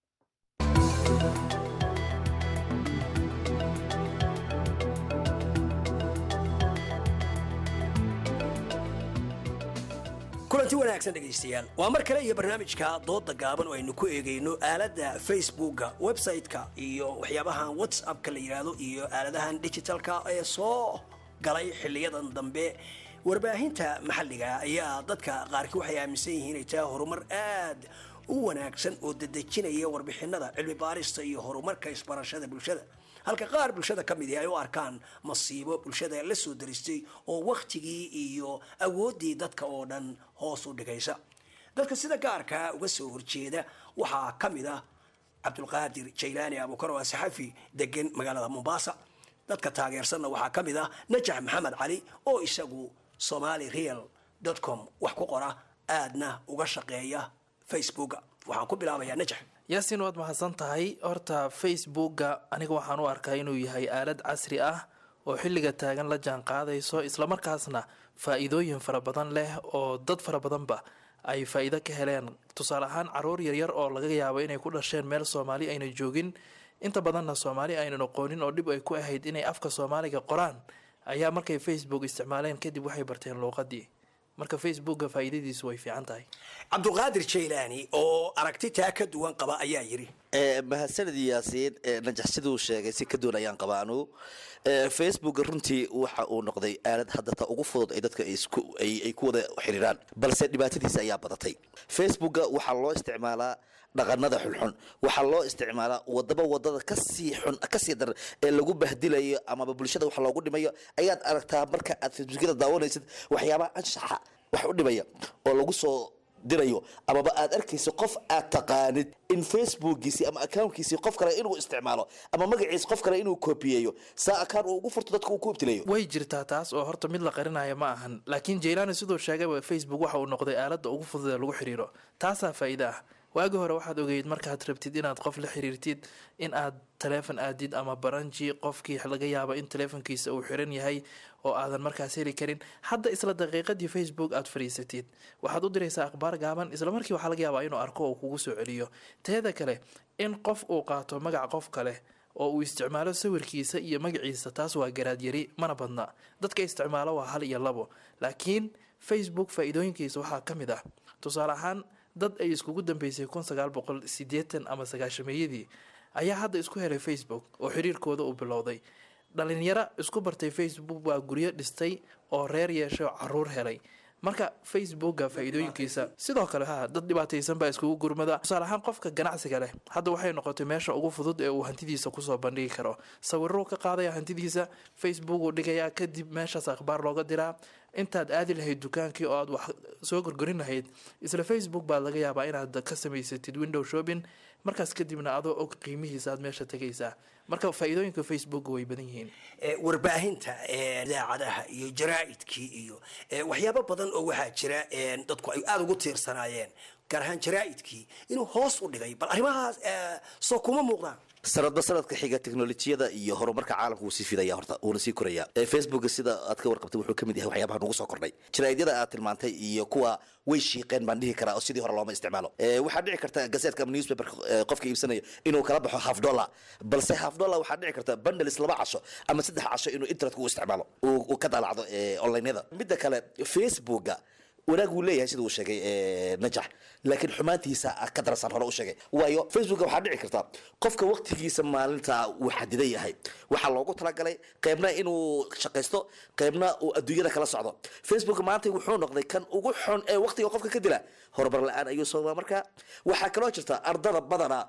kulanti wanaagsan dhegaystayaal waa mar kale iyo barnaamijka dooda gaaban oo aynu ku eegayno aaladda facebooka website-ka iyo waxyaabahan whatsappka la yidhaahdo iyo aaladahan digitalka ee soo galay xiliyadan dambe warbaahinta maxalliga ayaa dadka qaarkii waxay aaminsan yihiin inay tahay horumar aad u wanaagsan oo dedejinaya warbixinada cilmi baarista iyo horumarka isbarashada bulshada halka qaar bulshada ka midi ay u arkaan masiibo bulshada la soo daristay oo wakhtigii iyo awooddii dadka oo dhan hoos u dhigaysa dadka sida gaarka uga soo horjeeda waxaa ka mid ah cabdulqaadir jaylaani abuukar oo ah saxafi degan magaalada mombasa dadka taageersanna waxaa ka mid ah najax maxamed cali oo isagu somali real com wax ku qora aadna uga shaqeeya facebooka waxaan ku bilaabayaa najax yaasin waad mahadsan tahay horta facebooka aniga waxaan u arkaa inuu yahay aalad casri ah oo xilliga taagan la jaan qaadayso islamarkaasna faa-iidooyin fara badan leh oo dad fara badanba ay faa-iido ka heleen tusaale ahaan caruur yaryar oo laga yaabo inay ku dhasheen meel soomaali ayna joogin inta badanna soomaali aynan aqoonin oo dhib ay ku ahayd inay afka soomaaliga qoraan ayaa markay facebook isticmaaleen kadib waxay barteen luuqadii marka facebooka faa-iidadiisu way fiican tahay cabdulqaadir jaylaani oo aragti taa ka duwan qaba ayaa yidhi mahadsanid yaasiin najax siduu sheegay si ka duwan ayaan qabaa anugu facebook runtii waxa uu noqday aalad hadda ta ugu fudud ay dadka ay ku wada xiriiraan balse dhibaatadiisa ayaa badatay facebooka waxaa loo isticmaalaa dhaqanada xunxun waxaa loo isticmaalaa wadaba wadada kasii xun kasii daran ee lagu bahdilayo amaba bulshada wax loogu dhimayo ayaad aragtaa marka aad facebookyada daawanaysid waxyaabaha anshaxa wax u dhimaya oo lagu soo dirayo amaba aad arkayso qof aad taqaanid in facebookiisi ama accountkiisii qof kale inuu isticmaalo ama magaciisa qof kale inuu koobiyeeyo saa akaan uu ugu furto dadka uu ku ibtilayo way jirtaa taas oo horta mid la qarinaya ma ahan laakiin jaylaani siduu sheegayba facebook waxa uu noqday aaladda ugu fudud ee lagu xiriiro taasaa faa'iida ah waagi hore waxaad ogeyd markaad rabtid inaad qof la xiriirtid in aad taleefon aadid ama baranji qofkii laga yaabo in taleefonkiisa uu xiran yahay oo aadan markaas heli karin hadda isla daqiiqadii facebook aad fadhiisatid waxaad u diraysaa akhbaar gaaban isla markii waxaa laga yaabaa inuu arko oo kugu soo celiyo teeda kale in qof uu qaato magac qof kale oo uu isticmaalo sawirkiisa iyo magaciisa taas waa garaadyari mana badna dadka isticmaalo waa hal iyo labo laakiin facebook faa-iidooyinkiisa waxaa ka mid ah tusaale ahaan dad ay iskugu dambeysay kun sagaal boqol sideetan ama sagaashameeyadii ayaa hadda isku helay facebook oo xiriirkooda uu bilowday dhalinyaro isku bartay facebook waa guryo dhistay oo reer yeeshay oo caruur helay marka facebooka faa-iidooyinkiisa sidoo kale ha dad dhibaataysan baa iskugu gurmada tusaale ahaan qofka ganacsiga leh hadda waxay noqotay meesha ugu fudud ee uu hantidiisa kusoo bandhigi karo sawiruu ka qaadaya hantidiisa facebook uu dhigayaa kadib meeshaas akhbaar looga diraa intaad aadi lahayd dukaankii oo aad wax soo gorgorin lahayd isla facebook baad laga yaabaa inaad ka samaysatid window shopping markaas kadibna adoo og qiimihiisa aad meesha tegaysaa marka faa-iidooyinka facebook way badan yihiin warbaahinta idaacadaha iyo jaraa'idkii iyo waxyaabo badan oo waxaa jira dadku ay aada ugu tiirsanaayeen gaar ahaan jaraa'idkii inuu hoos u dhigay bal arrimahaas soo kuma muuqdaan sanadba sanadka xiga teknolojiyada iyo horumarka caalamka wuu sii fidaya horta wuuna sii koraya facebook sida aad ka warqabtay wuxuu kamid yahay waxyaabaha nagu soo kordhay jaraa'idyada aad tilmaantay iyo kuwa way shiiqeen baan dhihi karaa oo sidii hore looma isticmaalo waxaa dhici karta gazetka ama newspaper qofka iibsanaya inuu kala baxo half dollar balse half dollar waxaa dhici karta bundles laba casho ama saddex casho inuu internetka u isticmaalo uu ka daalacdo onlineyada midda kale facebooka wanaag wuu leeyahay sida uu sheegay najax laakiin xumaantiisa ka darsan hore u sheegay waayo facebooka waxaa dhici karta qofka waqtigiisa maalinta uu xadidan yahay waxaa loogu talagalay qeybna inuu shaqaysto qeybna uu adduunyada kala socdo facebook maanta wuxuu noqday kan ugu xun ee waqtiga qofka ka dila horumar la-aan ayuu soomaa marka waxaa kaloo jirta ardada badana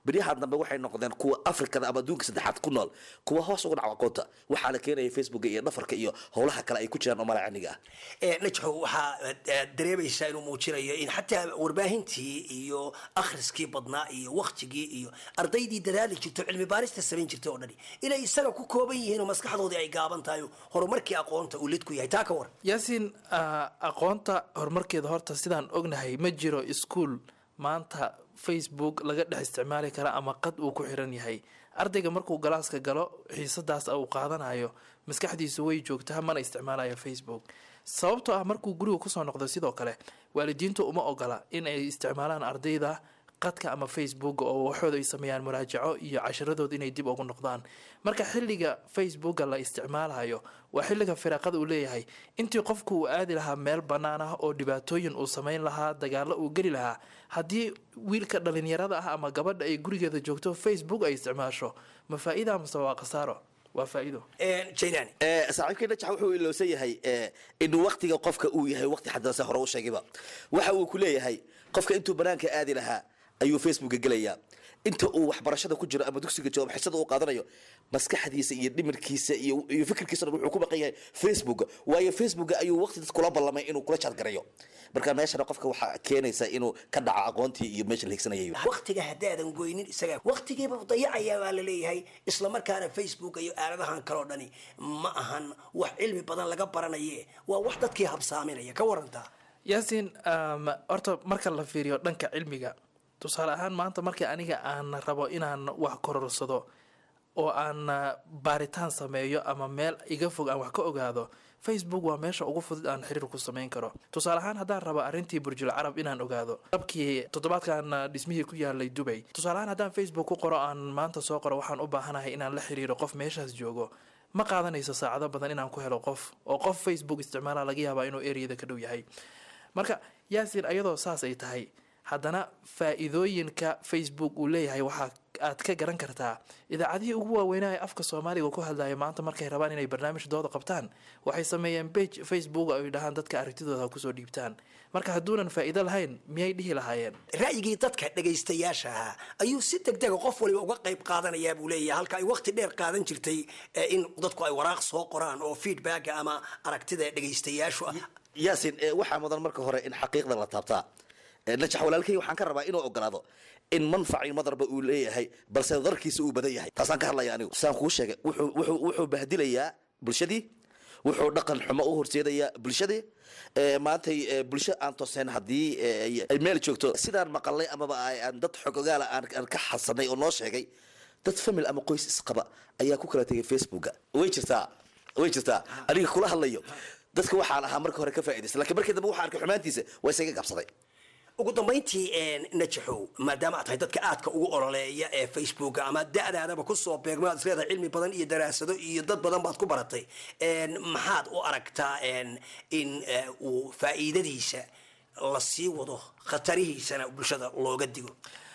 beryahan dambe waxay noqdeen kuwa afrikada ama adduunka saddexaad ku nool kuwa hoos uga dhaco aqoonta waxaa la keenaya facebooka iyo dhafarka iyo howlaha kale ay ku jiraan oo malacaniga ah ee najxo waxaa eh, dareemaysaa inuu muujinayo in xataa warbaahintii iyo akhriskii badnaa iyo waktigii iyo ardaydii dadaali jirto cilmi baarista samayn jirtay oo dhani inay isaga ku kooban yihiin oo maskaxdoodii ay gaaban tahay oo horumarkii aqoonta uu lid ku yahay taa ka war yaasiin ah, aqoonta horumarkeeda horta sidaan ognahay ma jiro iskuul maanta facebook laga dhex isticmaali kara ama qad uu ku xiran yahay ardayga markuu galaaska galo xiisadaas uu qaadanayo maskaxdiisu way joogtaa mana isticmaalayo facebook sababtoo ah markuu guriga kusoo noqdo sidoo kale waalidiintu uma ogola in ay isticmaalaan ardayda qadka ama facebook oo waxooda ay sameeyaan muraajaco iyo casharadooda inay dib ugu noqdaan marka xilliga facebooka la isticmaalayo waa xilliga firaaqada uu leeyahay intii qofku uu aadi lahaa meel bannaan ah oo dhibaatooyin uu samayn lahaa dagaalo uu geli lahaa haddii wiilka dhalinyarada ah ama gabadha ay gurigeeda joogto facebook ay isticmaasho ma faa-ida mase waa khasaaro waa faa-ido jailani saaxiibkii najax wuxuu ilowsan yahay eh, inuu waktiga qofka uu yahay wakti xadanse hore u sheegayba waxa uu ku leeyahay qofka intuu banaanka aadi lahaa ayuu facebooka gelayaa inta uu waxbarashada ku jiro ama dugsiga joogo ama xisada uu qaadanayo maskaxdiisa iyo dhimirkiisa iyo iyo fikirkiisa dhan wuxuu ku baqan yahay facebook waayo facebook ayuu waqti dad kula ballamay inuu kula jaadgarayo marka meeshana qofka waxaa keenaysa inuu ka dhaco aqoontii iyo meesha la higsanayay waktiga haddaadan goynin isaga waktigiiba dayacayaa baa la leeyahay isla markaana facebook iyo aaladahan kaloo dhani ma ahan wax cilmi badan laga baranaye waa wax dadkii habsaaminaya ka warantaa yaasiin um, horta marka la fiiriyo dhanka cilmiga tusaale ahaan maanta markii aniga aan rabo inaan wax kororsado oo aan uh, baaritaan sameeyo ama meel iga fog aan wax ka ogaado facebook waa meesha ugu fudud aan xiriir ku samayn karo tusaale ahaan haddaan rabo arrintii burjul carab inaan ogaado dabkii toddobaadkan uh, dhismihii ku yaalay dubay tusaale ahaan haddaan facebook ku qoro aan maanta soo qoro waxaan u baahanahay inaan la xiriiro qof meeshaas joogo ma qaadanayso saacado badan inaan ku helo qof oo qof facebook isticmaala laga yaabaa inuu ereyada ka dhow yahay marka yaasin ayadoo saas ay tahay haddana faa-iidooyinka facebook uu leeyahay waxaa aad ka garan kartaa idaacadihii ugu waaweynaa ee afka soomaaliga ku hadlaya maanta markay rabaan inay barnaamij dooda qabtaan waxay sameeyeen bage facebook ay dhahaan dadka aragtidooda ha kusoo dhiibtaan marka hadduunan faa-iido lahayn miyay dhihi lahaayeen ra'yigii dadka dhagaystayaasha ahaa ayuu si degdega qof waliba uga qayb qaadanayaa buu leeyahay halka ay waqti dheer qaadan jirtay eh, in dadku ay waraaq soo qoraan oo feedbacka ama aragtida dhagaystayaashu ah yaasin eh, waxaa mudan marka hore in xaqiiqda la taabtaa Eh, najax walaalkay waxaan ka rabaa inuu ogolaado in manfacii madarba uu leeyahay balse darkiisa uu badan yahay taasaan ka hadlaya anigu saan kuu sheegay wuxuu wuxuu wuxuu bahdilayaa bulshadii wuxuu dhaqan xumo u horseedayaa bulshadii Eh, maantay eh, bulsho aan tooseen haddii eh, ay meel joogto sidaan maqalnay amaba ay- aan dad xogogaala aan aan ka xasanay oo noo sheegay dad famil ama qoys isqaba ayaa ku kala tegay facebooka way jirtaa way jirtaa aniga kula hadlayo dadka waxaan ahaa marka hore ka faa'iidaysta laakiin markii dambe waxaan arkay xumaantiisa waa isaga gabsaday ugu dambayntii najaxow maadaama aad tahay dadka aadka ugu ololeeya ee facebooka ama da'daadaba kusoo beegmo aad isleedahay cilmi badan iyo daraasado iyo dad badan baad ku baratay En, maxaad u aragtaa en, in eh, uu faa'iidadiisa la sii wado khatarihiisana bulshada looga digo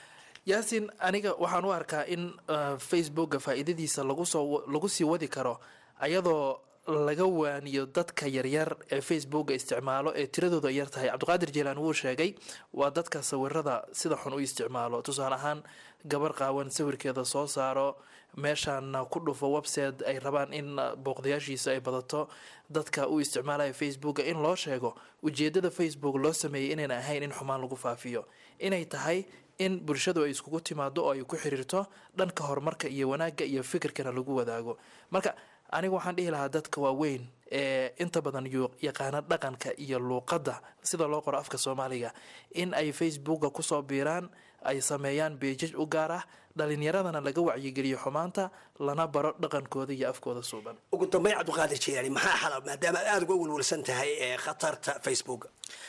yaasin aniga waxaan u arkaa in uh, facebooka faa-iidadiisa lagu soo lagu sii wadi karo ayadoo laga waaniyo dadka yaryar ee facebooka isticmaalo ee tiradooda ay yar tahay cabdiqaadir jeelaan wuu sheegay waa dadka sawirada sida xun u isticmaalo tusaale ahaan gabar qaawan sawirkeeda soo saaro meeshaan ku dhufo website ay rabaan in uh, booqdayaashiisa ay badato dadka u isticmaalaya facebooka in loo sheego ujeedada facebook loo sameeyay inayna ahayn in xumaan lagu faafiyo inay tahay in bulshadu ay iskugu timaado oo ay ku xiriirto dhanka horumarka iyo wanaagga iyo fikirkana lagu wadaago marka aniga waxaan dhihi lahaa dadka waaweyn ee inta badan yu- yaqaana dhaqanka iyo luuqadda sida loo qoro afka soomaaliga in ay facebooka kusoo biiraan ay sameeyaan beejaj u gaar ah dhalinyaradana laga wacyigeliyo xumaanta lana baro dhaqankooda iyo afkooda suuban ugu dambayn cabdiqaadir jeelaani maxaa xalal maadaama aad aada uga welwelsan tahay ee khatarta facebook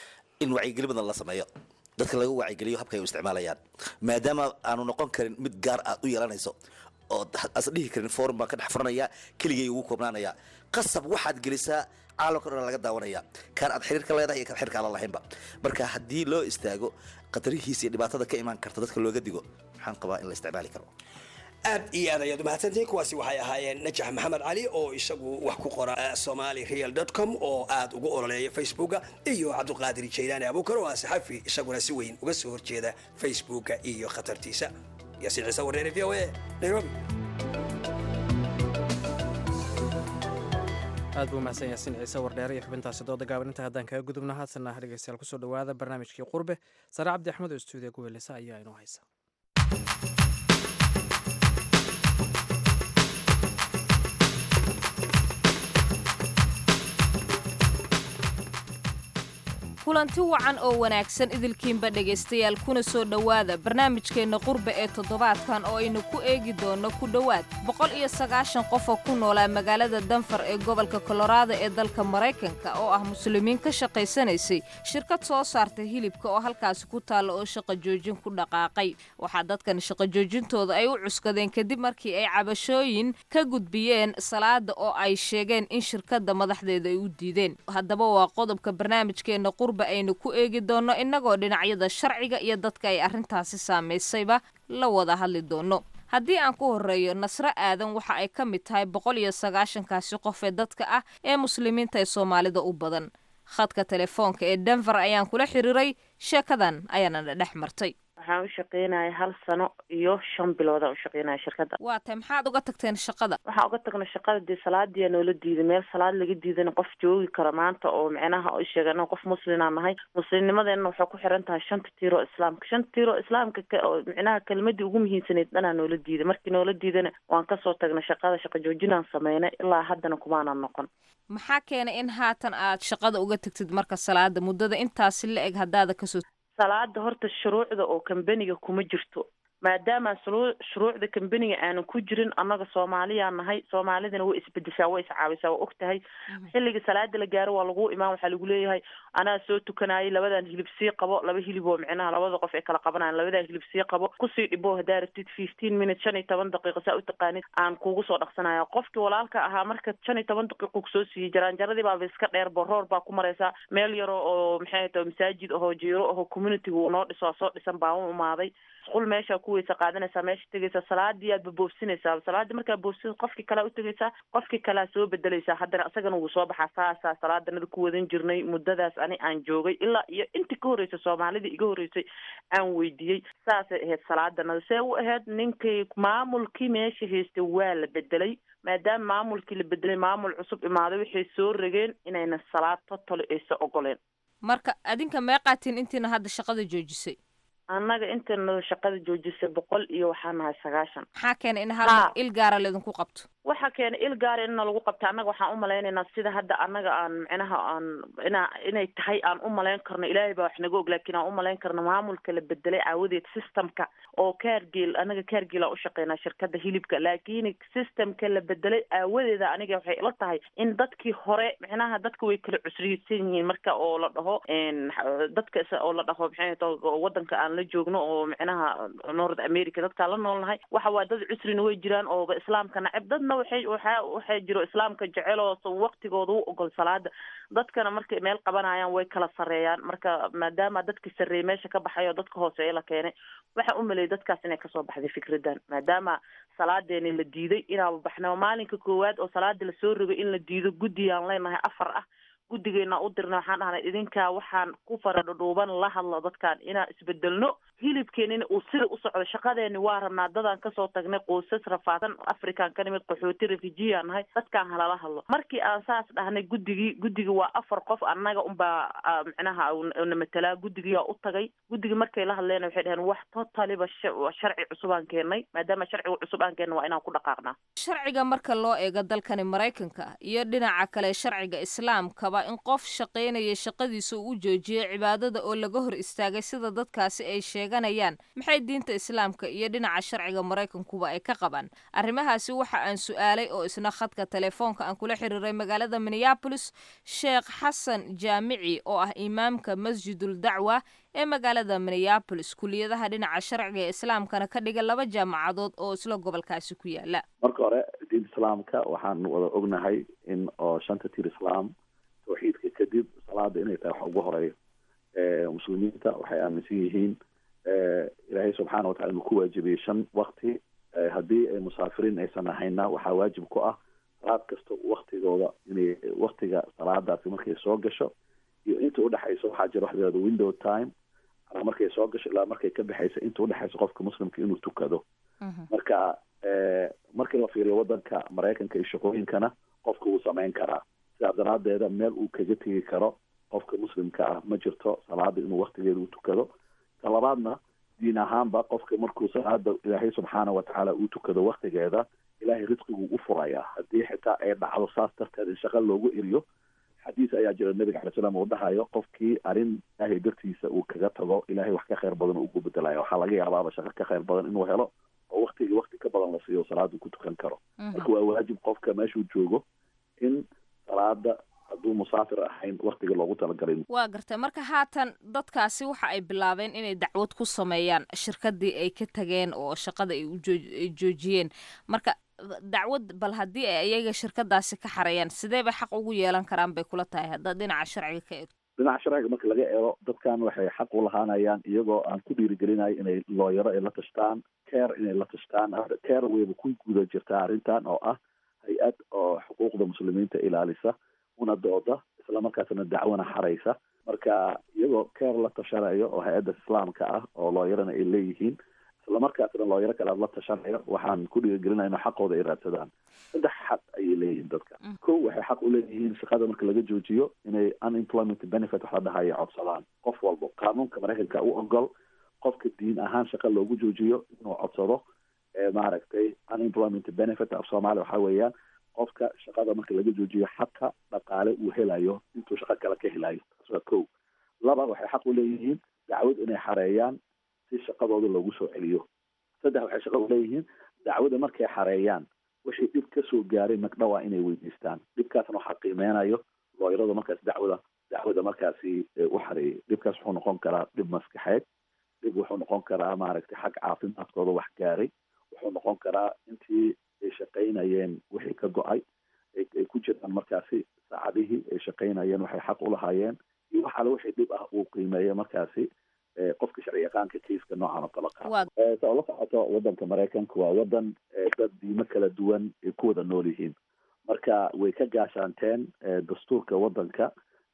in wacyigelin badan la sameeyo dadka laga wacyigeliyo habka ay u isticmaalayaan maadaama aanu noqon karin mid gaar aad u yeelanayso oo as dhihi karin forum baan ka dhex furanaya keligay ugu koobnaanaya qasab waxaad gelisaa caalamka dhan laga daawanaya kaan aad xiriirka leedahay iyo kaan xiriirka aan la lahaynba marka haddii loo istaago khatarihiisa iyo dhibaatada ka imaan karta dadka looga digo waxaan qabaa in la isticmaali karo aad iyo aad ayaad umahadsantihiin kuwaasi waxay ahaayeen najax maxamed cali oo isagu wax ku qora eh, somali real com oo aad ugu ololeeya facebooka iyo cabdiqaadir jaylaani abuukar oo ah saxafi isaguna si weyn uga soo horjeeda facebooka iyo khatartiisa yaasiin ciise wareere v o a nairobi aad buu mahadsan yaasiin ciise wardheere iyo xubintaasi dooda gaaban inta haddaan kaga gudubna haadsanna dhegeystayaal kusoo dhowaada barnaamijkii qurbe sare cabdi axmed oo stuudiya guweelisa ayaa inoo haysa kulanti wacan oo wanaagsan idilkiinba dhegaystayaal kuna soo dhowaada barnaamijkeenna qurbe ee toddobaadkan oo aynu ku eegi doonno ku dhowaad boqol iyo sagaashan qof oo ku noolaa magaalada danfar ee gobolka koloraado ee dalka maraykanka oo ah muslimiin ka shaqaysanaysay shirkad soo saarta hilibka oo halkaasi ku taalla oo shaqa joojin ku dhaqaaqay waxaa dadkan shaqa joojintooda ay u cuskadeen kadib markii ay cabashooyin ka gudbiyeen salaada oo ay sheegeen in shirkadda madaxdeeda ay u diideen haddaba waa qodobka barnaamijkeenna aynu ku eegi doonno innagoo dhinacyada sharciga iyo dadka ay arrintaasi saamaysayba la wada hadli doonno haddii aan ku horreeyo nasro aadan waxa ay ka mid tahay boqol iyo sagaashankaasi qof ee dadka ah ee muslimiinta ee soomaalida u badan khadka telefoonka ee denver ayaan kula xiriiray sheekadan ayaana dhex martay waxaan u shaqeynaya hal sano iyo shan bilood aan u shaqeynaya shirkadda waa tay maxaad uga tagteen shaqada waxaan uga tagnay shaqada dee salaadiyaa noola diiday meel salaad laga diidana qof joogi kara maanta oo micnaha o sheega anaga qof muslinaa nahay muslimnimadeena waxay ku xiran tahay shanta tiiro islaamka shanta tiiro islaamka oo micnaha kelmadii ugu muhiimsanayd dhanaa noola diiday markii noola diidana waan kasoo tagnay shaqada shaqa joojinaan sameynay ilaa haddana kumaanan noqon maxaa keenay in haatan aad shaqada uga tagtid marka salaada muddada intaasi la eg haddaada kasoo salaada horta shuruucda oo kambaniga kuma jirto maadaama shuruucda kambaniga aanan ku jirin annaga soomaaliyaa nahay soomaalidana way isbedeshaa way iscaawisaa waa og tahay xilliga salaada la gaaro waa lagu imaan waxaa lagu leeyahay anaa soo tukanayay labadan hilib sii qabo laba hilib oo micnaha labada qof ay kala qabanayan labadan hilib sii qabo kusii dhibo haddaa rabtid fifteen minutes shan iyo toban daqiiqo saa u taqaanid aan kugu soo dhaqsanaya qofkii walaalka ahaa marka shan iyo toban daqiiqo kusoo siiyey jaraanjaradii baaba iska dheer boroor baa ku maraysaa meel yaro oo maxay tahay masaajid ahoo jiiro ahoo communityga uu noo dhiso soo dhisan baa u imaaday isqul meeshaa ku weysa qaadanaysaa meesha tegaysaa salaadii aad baboofsinaysaa salaadii markaa boofsin qofkii kalea utegaysaa qofkii kalea soo bedelaysaa haddana isagana wuu soo baxaa saasaa salaadanada ku wadan jirnay muddadaas ani aan joogay ilaa iyo intii ka horreysay soomaalidii iga horreysay aan weydiiyey saasay ahayd salaadanada see u ahayd ninkii maamulkii meesha haystay waa la bedelay maadaama maamulkii la bedelay maamul cusub imaaday waxay soo rageen inayna salaad totally aysa ogoleen marka adinka meeqaatiin intiina hadda shaqada joojisay annaga intayna shaqada joojisay boqol iyo waxaa nahay sagaashan maxaa keenay in hal mar il gaara laydinku qabto waxaa keenay il gaara inna lagu qabta annaga waxaan umalaynaynaa sida hadda annaga aan micnaha aan ina inay tahay aan umalayn karno ilaahay baa wax naga og laakiin aan umalayn karno maamulka la bedelay aawadeed systemka oo kaargeel annaga kaargeel aan ushaqeynaa shirkada hilibka laakiin systemka la bedelay aawadeeda aniga waxay ila tahay in dadkii hore micnaha dadka way kala cusriyeysan yihiin marka oo la dhaho dadka oo la dhaho maxay wadanka aan la joogno oo micnaha north america dadkaan la noolnahay waxa waa dad cusrina way jiraan ooba islaamka nacab dadna waxay waxa waxaa jiro islaamka jecel oo waqtigooda u ogol salaada dadkana markay meel qabanayaan way kala sareeyaan marka maadaama dadkii sarreeyay meesha ka baxay oo dadka hooseeya la keenay waxaa u maleeyay dadkaas inay kasoo baxday fikradan maadaama salaadeeni la diiday inaaba baxnaba maalinka koowaad oo salaada lasoo rogay in la diido guddiyaan leenahay afar ah guddigeena u dirna waxaan dhahnay idinkaa waxaan ku faradhudhuuban la hadlo dadkaan inaan isbedelno hilibkeenina uu sida u socdo shaqadeeni waa rabnaa dadaan kasoo tagnay qoysas rafaadsan african ka nimid qaxooti refujiyaa nahay dadkaan halala hadlo markii aan saas dhahnay guddigii guddigii waa afar qof annaga unbaa micnaha na matelaa guddigiyaa u tagay guddigii markay la hadleen waxay dhaheen wax totaliba sharci cusubaan keenay maadaama sharciga cusub aan keenna waa inaan ku dhaqaaqnaa sharciga marka loo eego dalkani maraykanka iyo dhinaca kale sharciga islaamkaba in qof shaqaynaya shaqadiisa uu u joojiyay cibaadada oo laga hor istaagay sida dadkaasi ay sheeganayaan maxay diinta islaamka iyo dhinaca sharciga maraykankuba ay ka qabaan arrimahaasi waxa aan su-aalay oo isna khadka telefoonka aan kula xiriiray magaalada minneabolis sheekh xasan jaamici oo ah imaamka masjidul dacwa ee magaalada minneabolis kuliyadaha dhinaca sharciga ee islaamkana ka dhiga laba jaamacadood oo isla gobolkaasi ku yaala marka hore diinta islaamka waxaan wada ognahay in oo shanta tir islaam tawxiidka kadib salaada inay tahay wax ugu horeeyo muslimiinta waxay aaminsan yihiin ilaahay subxaana watacala inuu ku waajibiyey shan wakti haddii ay musaafiriin aysan ahayna waxaa waajib ku ah salaad kasta waktigooda inay waktiga salaadaasi markay soo gasho iyo inta udhexaysa waxaa jira wax layihahdo window time manaa markay soo gasho ilaa markay ka baxaysa inta udhexaysa qofka muslimka inuu tukado marka markii la fiiriyo wadanka maraykanka iyo shaqooyinkana qofka wuu samayn karaa sidaa daraadeeda meel uu kaga tegi karo qofka muslimka ah ma jirto salaada inuu waktigeeda u tukado ta labaadna diin ahaanba qofka markuu salaada ilaahay subxaana watacaala uu tukado waktigeeda ilaahay risqiguu u furayaa haddii xitaa ay dhacdo saas darteed in shaqa loogu eriyo xadiis ayaa jira nabiga alay slam uu dhahayo qofkii arrin ilaahay dartiisa uu kaga tago ilaahay wax ka khayr badan ugu bedelaya waxaa laga yaabaaba shaqo ka khayr badan inuu helo oo waktigii wakti ka badan la siiyo salaada ku tukan karo marka waa waajib qofka meeshuu joogo in salaada hadduu musaafir ahayn waktiga loogu talagalay waa gartay marka haatan dadkaasi waxa ay bilaabeen inay dacwad ku sameeyaan shirkadii ay ka tageen oo shaqada ay uay joojiyeen marka dacwad bal haddii ay iyaga shirkadaasi ka xareeyaan sidee bay xaq ugu yeelan karaan bay kula tahay haddaad dhinaca sharciga ka eegto dhinaca sharciga marka laga eego dadkan waxay xaq u lahaanayaan iyagoo aan ku dhiirigelinayo inay looyaro ay la tashtaan care inay la tashtaan care wayba ku guda jirtaa arrintan oo ah hay-ad oo xuquuqda muslimiinta ilaalisa una dooda islamarkaasna dacwana xaraysa marka iyagoo care la tashanayo oo hay-adda islaamka ah oo looyarana ay leeyihiin islamarkaasna looyaro kale aad la tashanayo waxaan ku dhiirigelinaya inu xaqooda ay raadsadaan saddex xaq ayay leeyihiin dadka ko waxay xaq u leeyihiin shaqada marka laga joojiyo inay unemployment benefit wax la dhahayo codsadaan qof walbo qaanuunka maraykanka u ogol qofka diin ahaan shaqa loogu joojiyo inuu codsado maaragtay unemployment benefit af soomaaliya waxa weeyaan qofka shaqada marka laga joojiyo xaqa dhaqaale uu helayo intuu shaqo kale ka helayo taas waa ko laba waxay xaq u leeyihiin dacwad inay xareeyaan si shaqadooda loogu soo celiyo saddex waxay shaqa u leeyihiin dacwada markay xareeyaan wixii dhib kasoo gaaray magdhawaa inay weydiistaan dhibkaasna waxaa qiimeynayo looyarada markaas dacwada dacwada markaasi u xareeyay dhibkaas wuxuu noqon karaa dhib maskaxeed dhib wuxuu noqon karaa maaragtay xag caafimaadkooda wax gaaray wuxuu noqon karaa intii ay shaqaynayeen wixii ka go-ay ay ku jiraan markaasi saacadihii ay shaqaynayeen waxay xaq u lahaayeen iyo wax alle wixii dhib ah uu qiimeeya markaasi qofka sharci yaqaanka kaiska noocan oo kala qaado saa ula socoto wadanka maraykanka waa wadan dad diimo kala duwan ay ku wada nool yihiin marka way ka gaashaanteen dastuurka wadanka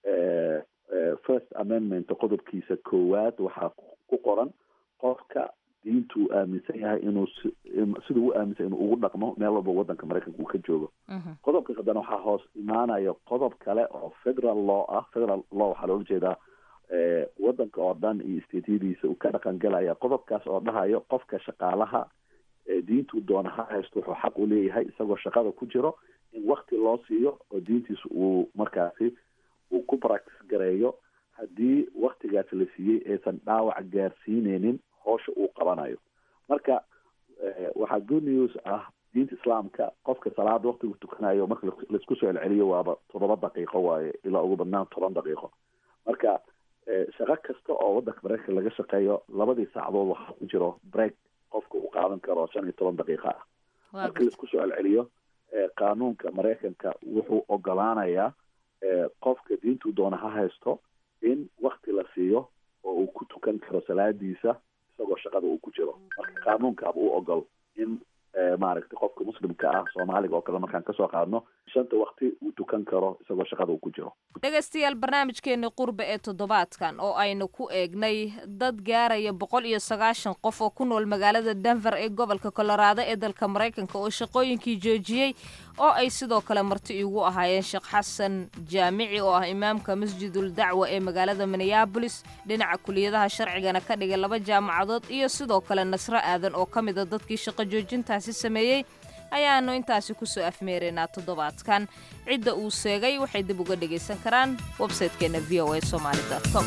first amendment qodobkiisa koowaad waxaa ku qoran qofka diintu uu aaminsan yahay inuu siduu u aaminsan inuu ugu dhaqmo meel walba wadanka maraykanka uu ka joogo qodobka haddana waxaa hoos imaanaya qodob kale oo federal law ah federal law waxaa loola jeedaa wadanka oo dhan iyo stateyadiisa uu ka dhaqan galaya qodobkaas oo dhahayo qofka shaqaalaha diintuu doona ha haysto wuxuu xaq u leeyahay isagoo shaqada ku jiro in wakti loo siiyo oo diintiisa uu markaasi uu ku practice gareeyo haddii waktigaas la siiyey aysan dhaawac gaarsiineynin hoosha uu qabanayo marka waxaa good news ah diinta islaamka qofka salaada waktigu tukanayo marka laisku soo celceliyo waaba toddoba daqiiqo waaye ilaa ugu badnaan toban daqiiqo marka shaqo kasta oo wadanka maraykanka laga shaqeeyo labadii saacadood waxaa ku jiro break qofka uu qaadan karo shan iyo toban daqiiqa ah marka laisku soo celceliyo qaanuunka maraykanka wuxuu ogolaanayaa qofka diintuu doona ha haysto in wakti la siiyo oo uu ku tukan karo salaadiisa isagoo shaqada uu ku jiro marka qaanuunkaaba u ogol in maaragtay qofka muslimka ah soomaaliga oo kale markaan kasoo qaadno shanta wakti uu tukan karo isagoo shaqada uu ku jiro dhegaystayaal barnaamijkeeni qurbe ee toddobaadkan oo aynu ku eegnay dad gaaraya boqol iyo sagaashan qof oo ku nool magaalada denver ee gobolka colorado ee dalka maraykanka oo shaqooyinkii joojiyey oo ay sidoo kale marti igu ahaayeen sheekh xasan jaamici oo ah imaamka masjidul dacwa ee magaalada minneabolis dhinaca kuliyadaha sharcigana ka dhigay laba jaamacadood iyo sidoo kale nasro aadan oo ka mida dadkii shaqo joojintaasi sameeyey ayaanu intaasi kusoo afmeeraynaa toddobaadkan cidda uu seegay waxay dib uga dhegaysan karaan websaytekeenna v o a somaali com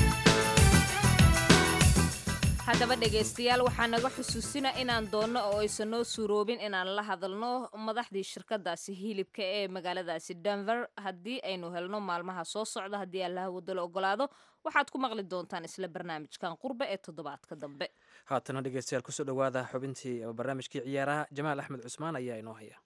haddaba dhegaystayaal waxaa naga xusuusina inaan doonno oo aysan noo suuroobin inaan la hadalno madaxdii shirkadaasi hilibka ee magaaladaasi denver haddii aynu helno maalmaha soo socda haddii allaha wadalo ogolaado waxaad ku maqli doontaan isla barnaamijkan qurbe ee toddobaadka dambe haatana dhegeystayaal kusoo dhowaada xubintii barnaamijkii ciyaaraha jamaal axmed cusmaan ayaa inoo haya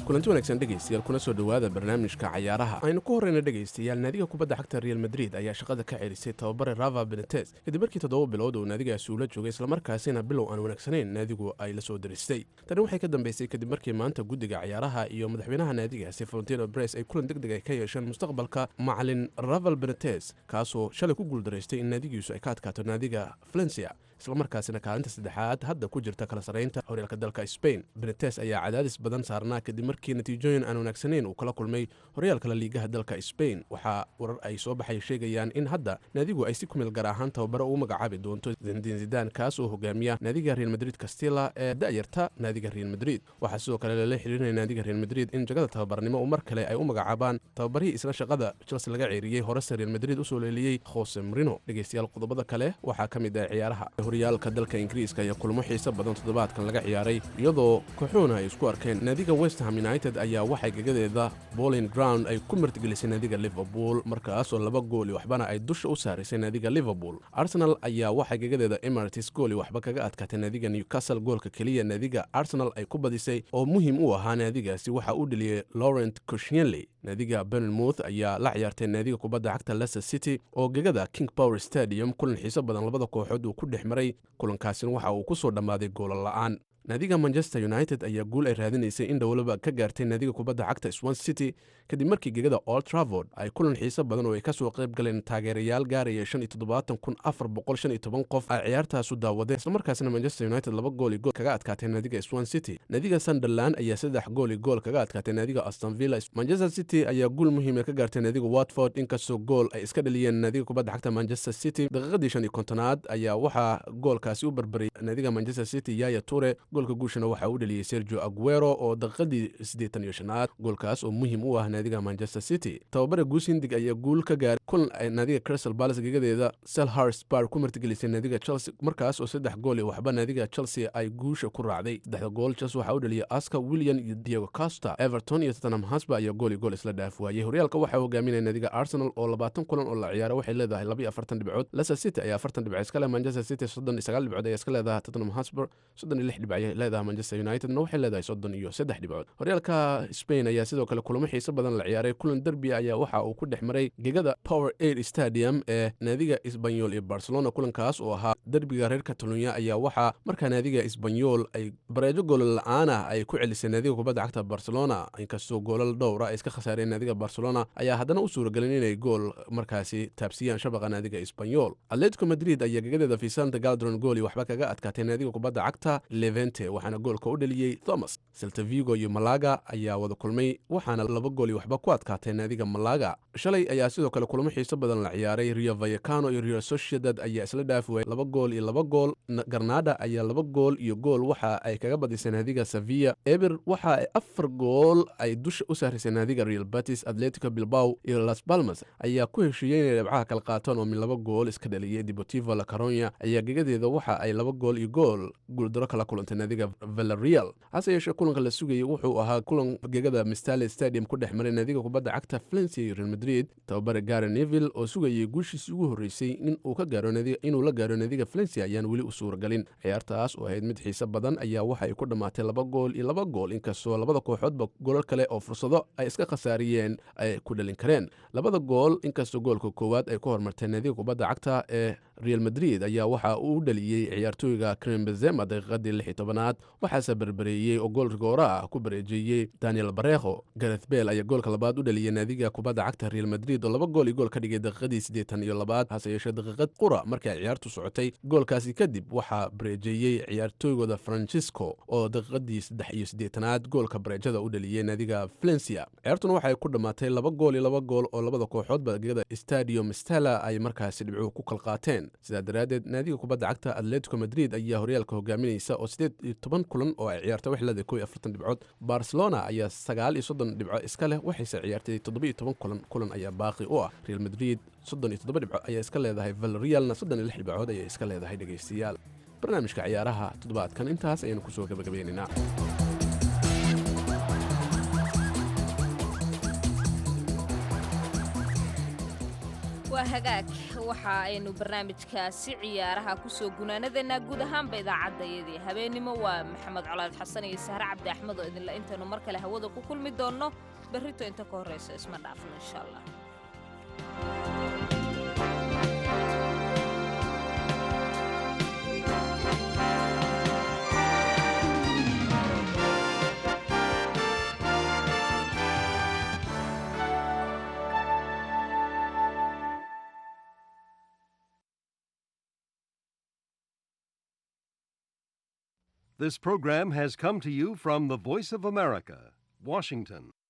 kulanti wanaagsan dhegaystayaal kuna soo dhowaada barnaamijka cayaaraha aynu ku horreyna dhegaystayaal naadiga kubadda cagta real madrid ayaa shaqada ka celisay tababare rava benetes kadib markii toddoba bilood uu naadigaasi ula joogay islamarkaasina bilow aan wanaagsanayn naadigu ay la soo diristay tani waxay ka dambeysay kadib markii maanta guddiga cayaaraha iyo madaxweynaha naadigaasi valentino bres ay kulan deg deg ay ka yeesheen mustaqbalka macalin raval benetes kaasoo shalay ku guuldaraystay in naadigiisu ay ka adkaato naadiga valencia islamarkaasina kaalinta saddexaad hadda ku jirta kala sarraynta horyaalka dalka spain benetes ayaa cadaadis badan saarnaa kadib markii natiijooyin aan wanaagsanayn uu kala kulmay horyaalkala liigaha dalka spain waxaa warar ay soo baxay sheegayaan in hadda naadigu ay si kumeel gaar ahaan tababaro ugu magacaabi doonto zindin zidan kaas oo hogaamiya naadiga real madrid castilla ee da'yarta naadiga real madrid waxaa sidoo kale lala xiriirinaya naadiga real madrid in jagada tababarnimo mar kale ay u magacaabaan tababarihii isla shaqada chelsea laga ceeriyey horese real madrid usoo leeliyey jose marino dhegeystayaal qodobada kale waxaa ka mid ah ciyaaraha horyaalka dalka ingiriiska ayaa kulmo xiise badan toddobaadkan laga ciyaaray iyadoo kooxuuna ay isku arkeen naadiga westham united ayaa waxay gegadeeda bolin ground ay ku martigelisay naadiga liverpool markaasoo laba gooli waxbana ay dusha u saaraysay naadiga liverpool arsenal ayaa waxay gegadeeda emirates gooli waxba kaga adkaatay naadiga newcastle goolka keliya naadiga arsenal ay ku badisay oo muhiim u ahaa naadigaasi waxaa u dheliyey laurent coshienley naadiga benenmouth ayaa la ciyaartay naadiga kubadda cagta leicester city oo gegada king power stadium kulan xiiso badan labada kooxood uu ku dhex maray kulankaasina waxa uu ku soo dhammaaday goola la'aan naadiga manchester united ayaa guul ay raadinaysay in dhowlaba ka gaartay naadiga kubadda cagta swan city kadib markii gegada old travord ay kulan xiiso badan oo ay ka soo qayb galeen taageerayaal gaaraya shan iyo toddobaatan kun afar boqol shan iyo toban qof ay ciyaartaasu daawadeen islamarkaasina manchester united laba gool iyo gool kaga adkaatay naadiga swan city naadiga sunderland ayaa saddex gool iyo gool kaga adkaatay naadiga aston villa manchester city ayaa guul muhiima ka gaartay naadiga watford inkastoo gool ay iska dhaliyeen naadiga kubadda cagta manchester city daqiiqadii shan iyo kontonaad ayaa waxaa goolkaasi u barbaray naadiga manchester city yaya ture goolka guushana waxaa u dheliyey sergio aguero oo daqiiqadii siddeetan iyo shanaad goolkaas oo muhiim u ah naadiga manchester city tababare guus hindig ayaa guul ka gaaray kulan ay naadiga crystal palace gegadeeda selhurst bar ku martigelisay naadiga chelsea markaas oo saddex gool iyo waxba naadiga chelsea ay guusha ku raacday saddexda gool chelsea waxaa u dheliyey aska william iyo diego costa everton iyo tottenham hosba ayaa gool iyo gool isla dhaaf waayey horyaalka waxaa hogaaminaya naadiga arsenal oo labaatan kulan oo la ciyaara waxay leedahay laba iyo afartan dhibcood leicester city ayaa afartan dhibcood iska leh manchester city soddon iyo sagaal dhibcood ayaa iska leedahay tottenham hotspur soddon iyo lix dhibcood leedahay manchester unitedna waxay leedahay soddon iyo saddex dhibcood horyaalka spain ayaa sidoo kale kulamo xiiso badan la ciyaaray kulan derbi ayaa waxa uu ku dhex maray gegada power aid stadium ee naadiga isbanyol iyo barcelona kulankaas oo ahaa derbiga reer catalonia ayaa waxaa markaa naadiga isbanyol ay bareejo goolal la-aan ah ay ku celisay naadiga kubadda cagta barcelona inkastoo goolal dhowra ay iska khasaareen naadiga barcelona ayaa haddana u suuragelin inay gool markaasi taabsiyaan shabaqa naadiga isbanyol atletico madrid ayaa gegadeeda vicente galdron gooli waxba kaga adkaatay naadiga kubadda cagta levente waxaana goolka u dheliyey thomas seltavigo iyo malaga ayaa wada kulmay waxaana laba gool iyo waxba ku adkaatay naadiga malaga shalay ayaa sidoo kale kulamo xiiso badan la ciyaaray rio vayacano iyo rio sociedad ayaa isla dhaafi waayay laba gool iyo laba gool garnada ayaa laba gool iyo gool waxa ay kaga badisay naadiga sevilla eber waxa ay afar gool ay dusha u sahrisay naadiga real batis atletico bilbao iyo las palmas ayaa ku heshiiyey inay dhibcaha kala qaataan oo min laba gool iska dhaliyey deportivo la caronia ayaa gegadeeda waxa ay laba gool iyo gool guuldaro kala kulantay naadiga villarreal hase yeeshee kulanka la sugayay wuxuu ahaa kulan gegada mistale stadium ku dhex maray naadiga kubadda cagta valencia iyo real madrid tababare gare neville oo sugayay guushiisii ugu horreysay inuu ka gaaro inuu la gaaro naadiga valencia ayaan weli u suuragelin ciyaartaas oo ahayd mid xiise badan ayaa waxa ay ku dhammaatay laba gool iyo laba gool inkastoo labada kooxoodba golal kale oo fursado ay iska khasaariyeen ay ku dhalin kareen labada gool inkastoo goolka koowaad ay ku hormartay naadiga kubadda cagta ee real madrid ayaa waxa uu dhaliyey ciyaartooyga krem benzema daqiiqadii lix iyo tobanaad waxaase berbereeyey oo gool rigoora ah ku bareejeeyey daniel barekho gareth bel ayaa goolka labaad u dhaliyey naadiga kubadda cagta real madrid oo laba gool iyo gool ka dhigay daqiiqadii siddeetan iyo labaad hase yeeshee daqiiqad qura markii ay ciyaartu socotay goolkaasi kadib waxaa bareejeeyey ciyaartooygooda francisco oo daqiiqadii saddex iyo siddeetanaad goolka bareejada u dhaliyey naadiga valencia ciyaartuna waxay ku dhammaatay laba gool iyo laba gool oo labada kooxoodba gegada stadium stella ay markaasi dhibcuhu ku kal qaateen sidaa daraaddeed naadiga kubadda cagta atletico madrid ayaa horyaalka hogaaminaysa oo siddeed iyo toban kulan oo ay ciyaarta wax leedahay kow iyo afartan dhibcood barcelona ayaa sagaal iyo soddon dhibco iska leh waxayse ciyaartay toddoba iyo toban kulan kulan ayaa baaqi u ah real madrid soddon iyo toddoba dhibco ayaa iska leedahay valrealna soddon iyo lix dhibcood ayay iska leedahay dhegaystayaal barnaamijka ciyaaraha toddobaadkan intaas ayaynu kusoo gabagabeynaynaa waa hagaag waxa aynu barnaamijkaasi ciyaaraha kusoo gunaanadeennaa guud ahaanba idaacaddayadii habeennimo waa maxamed colaad xasan iyo sahre cabdi axmed oo idinla intaynu mar kale hawada ku kulmi doonno berrito inta ka horraysa isma dhaafno insha allah This program has come to you from the Voice of America, Washington.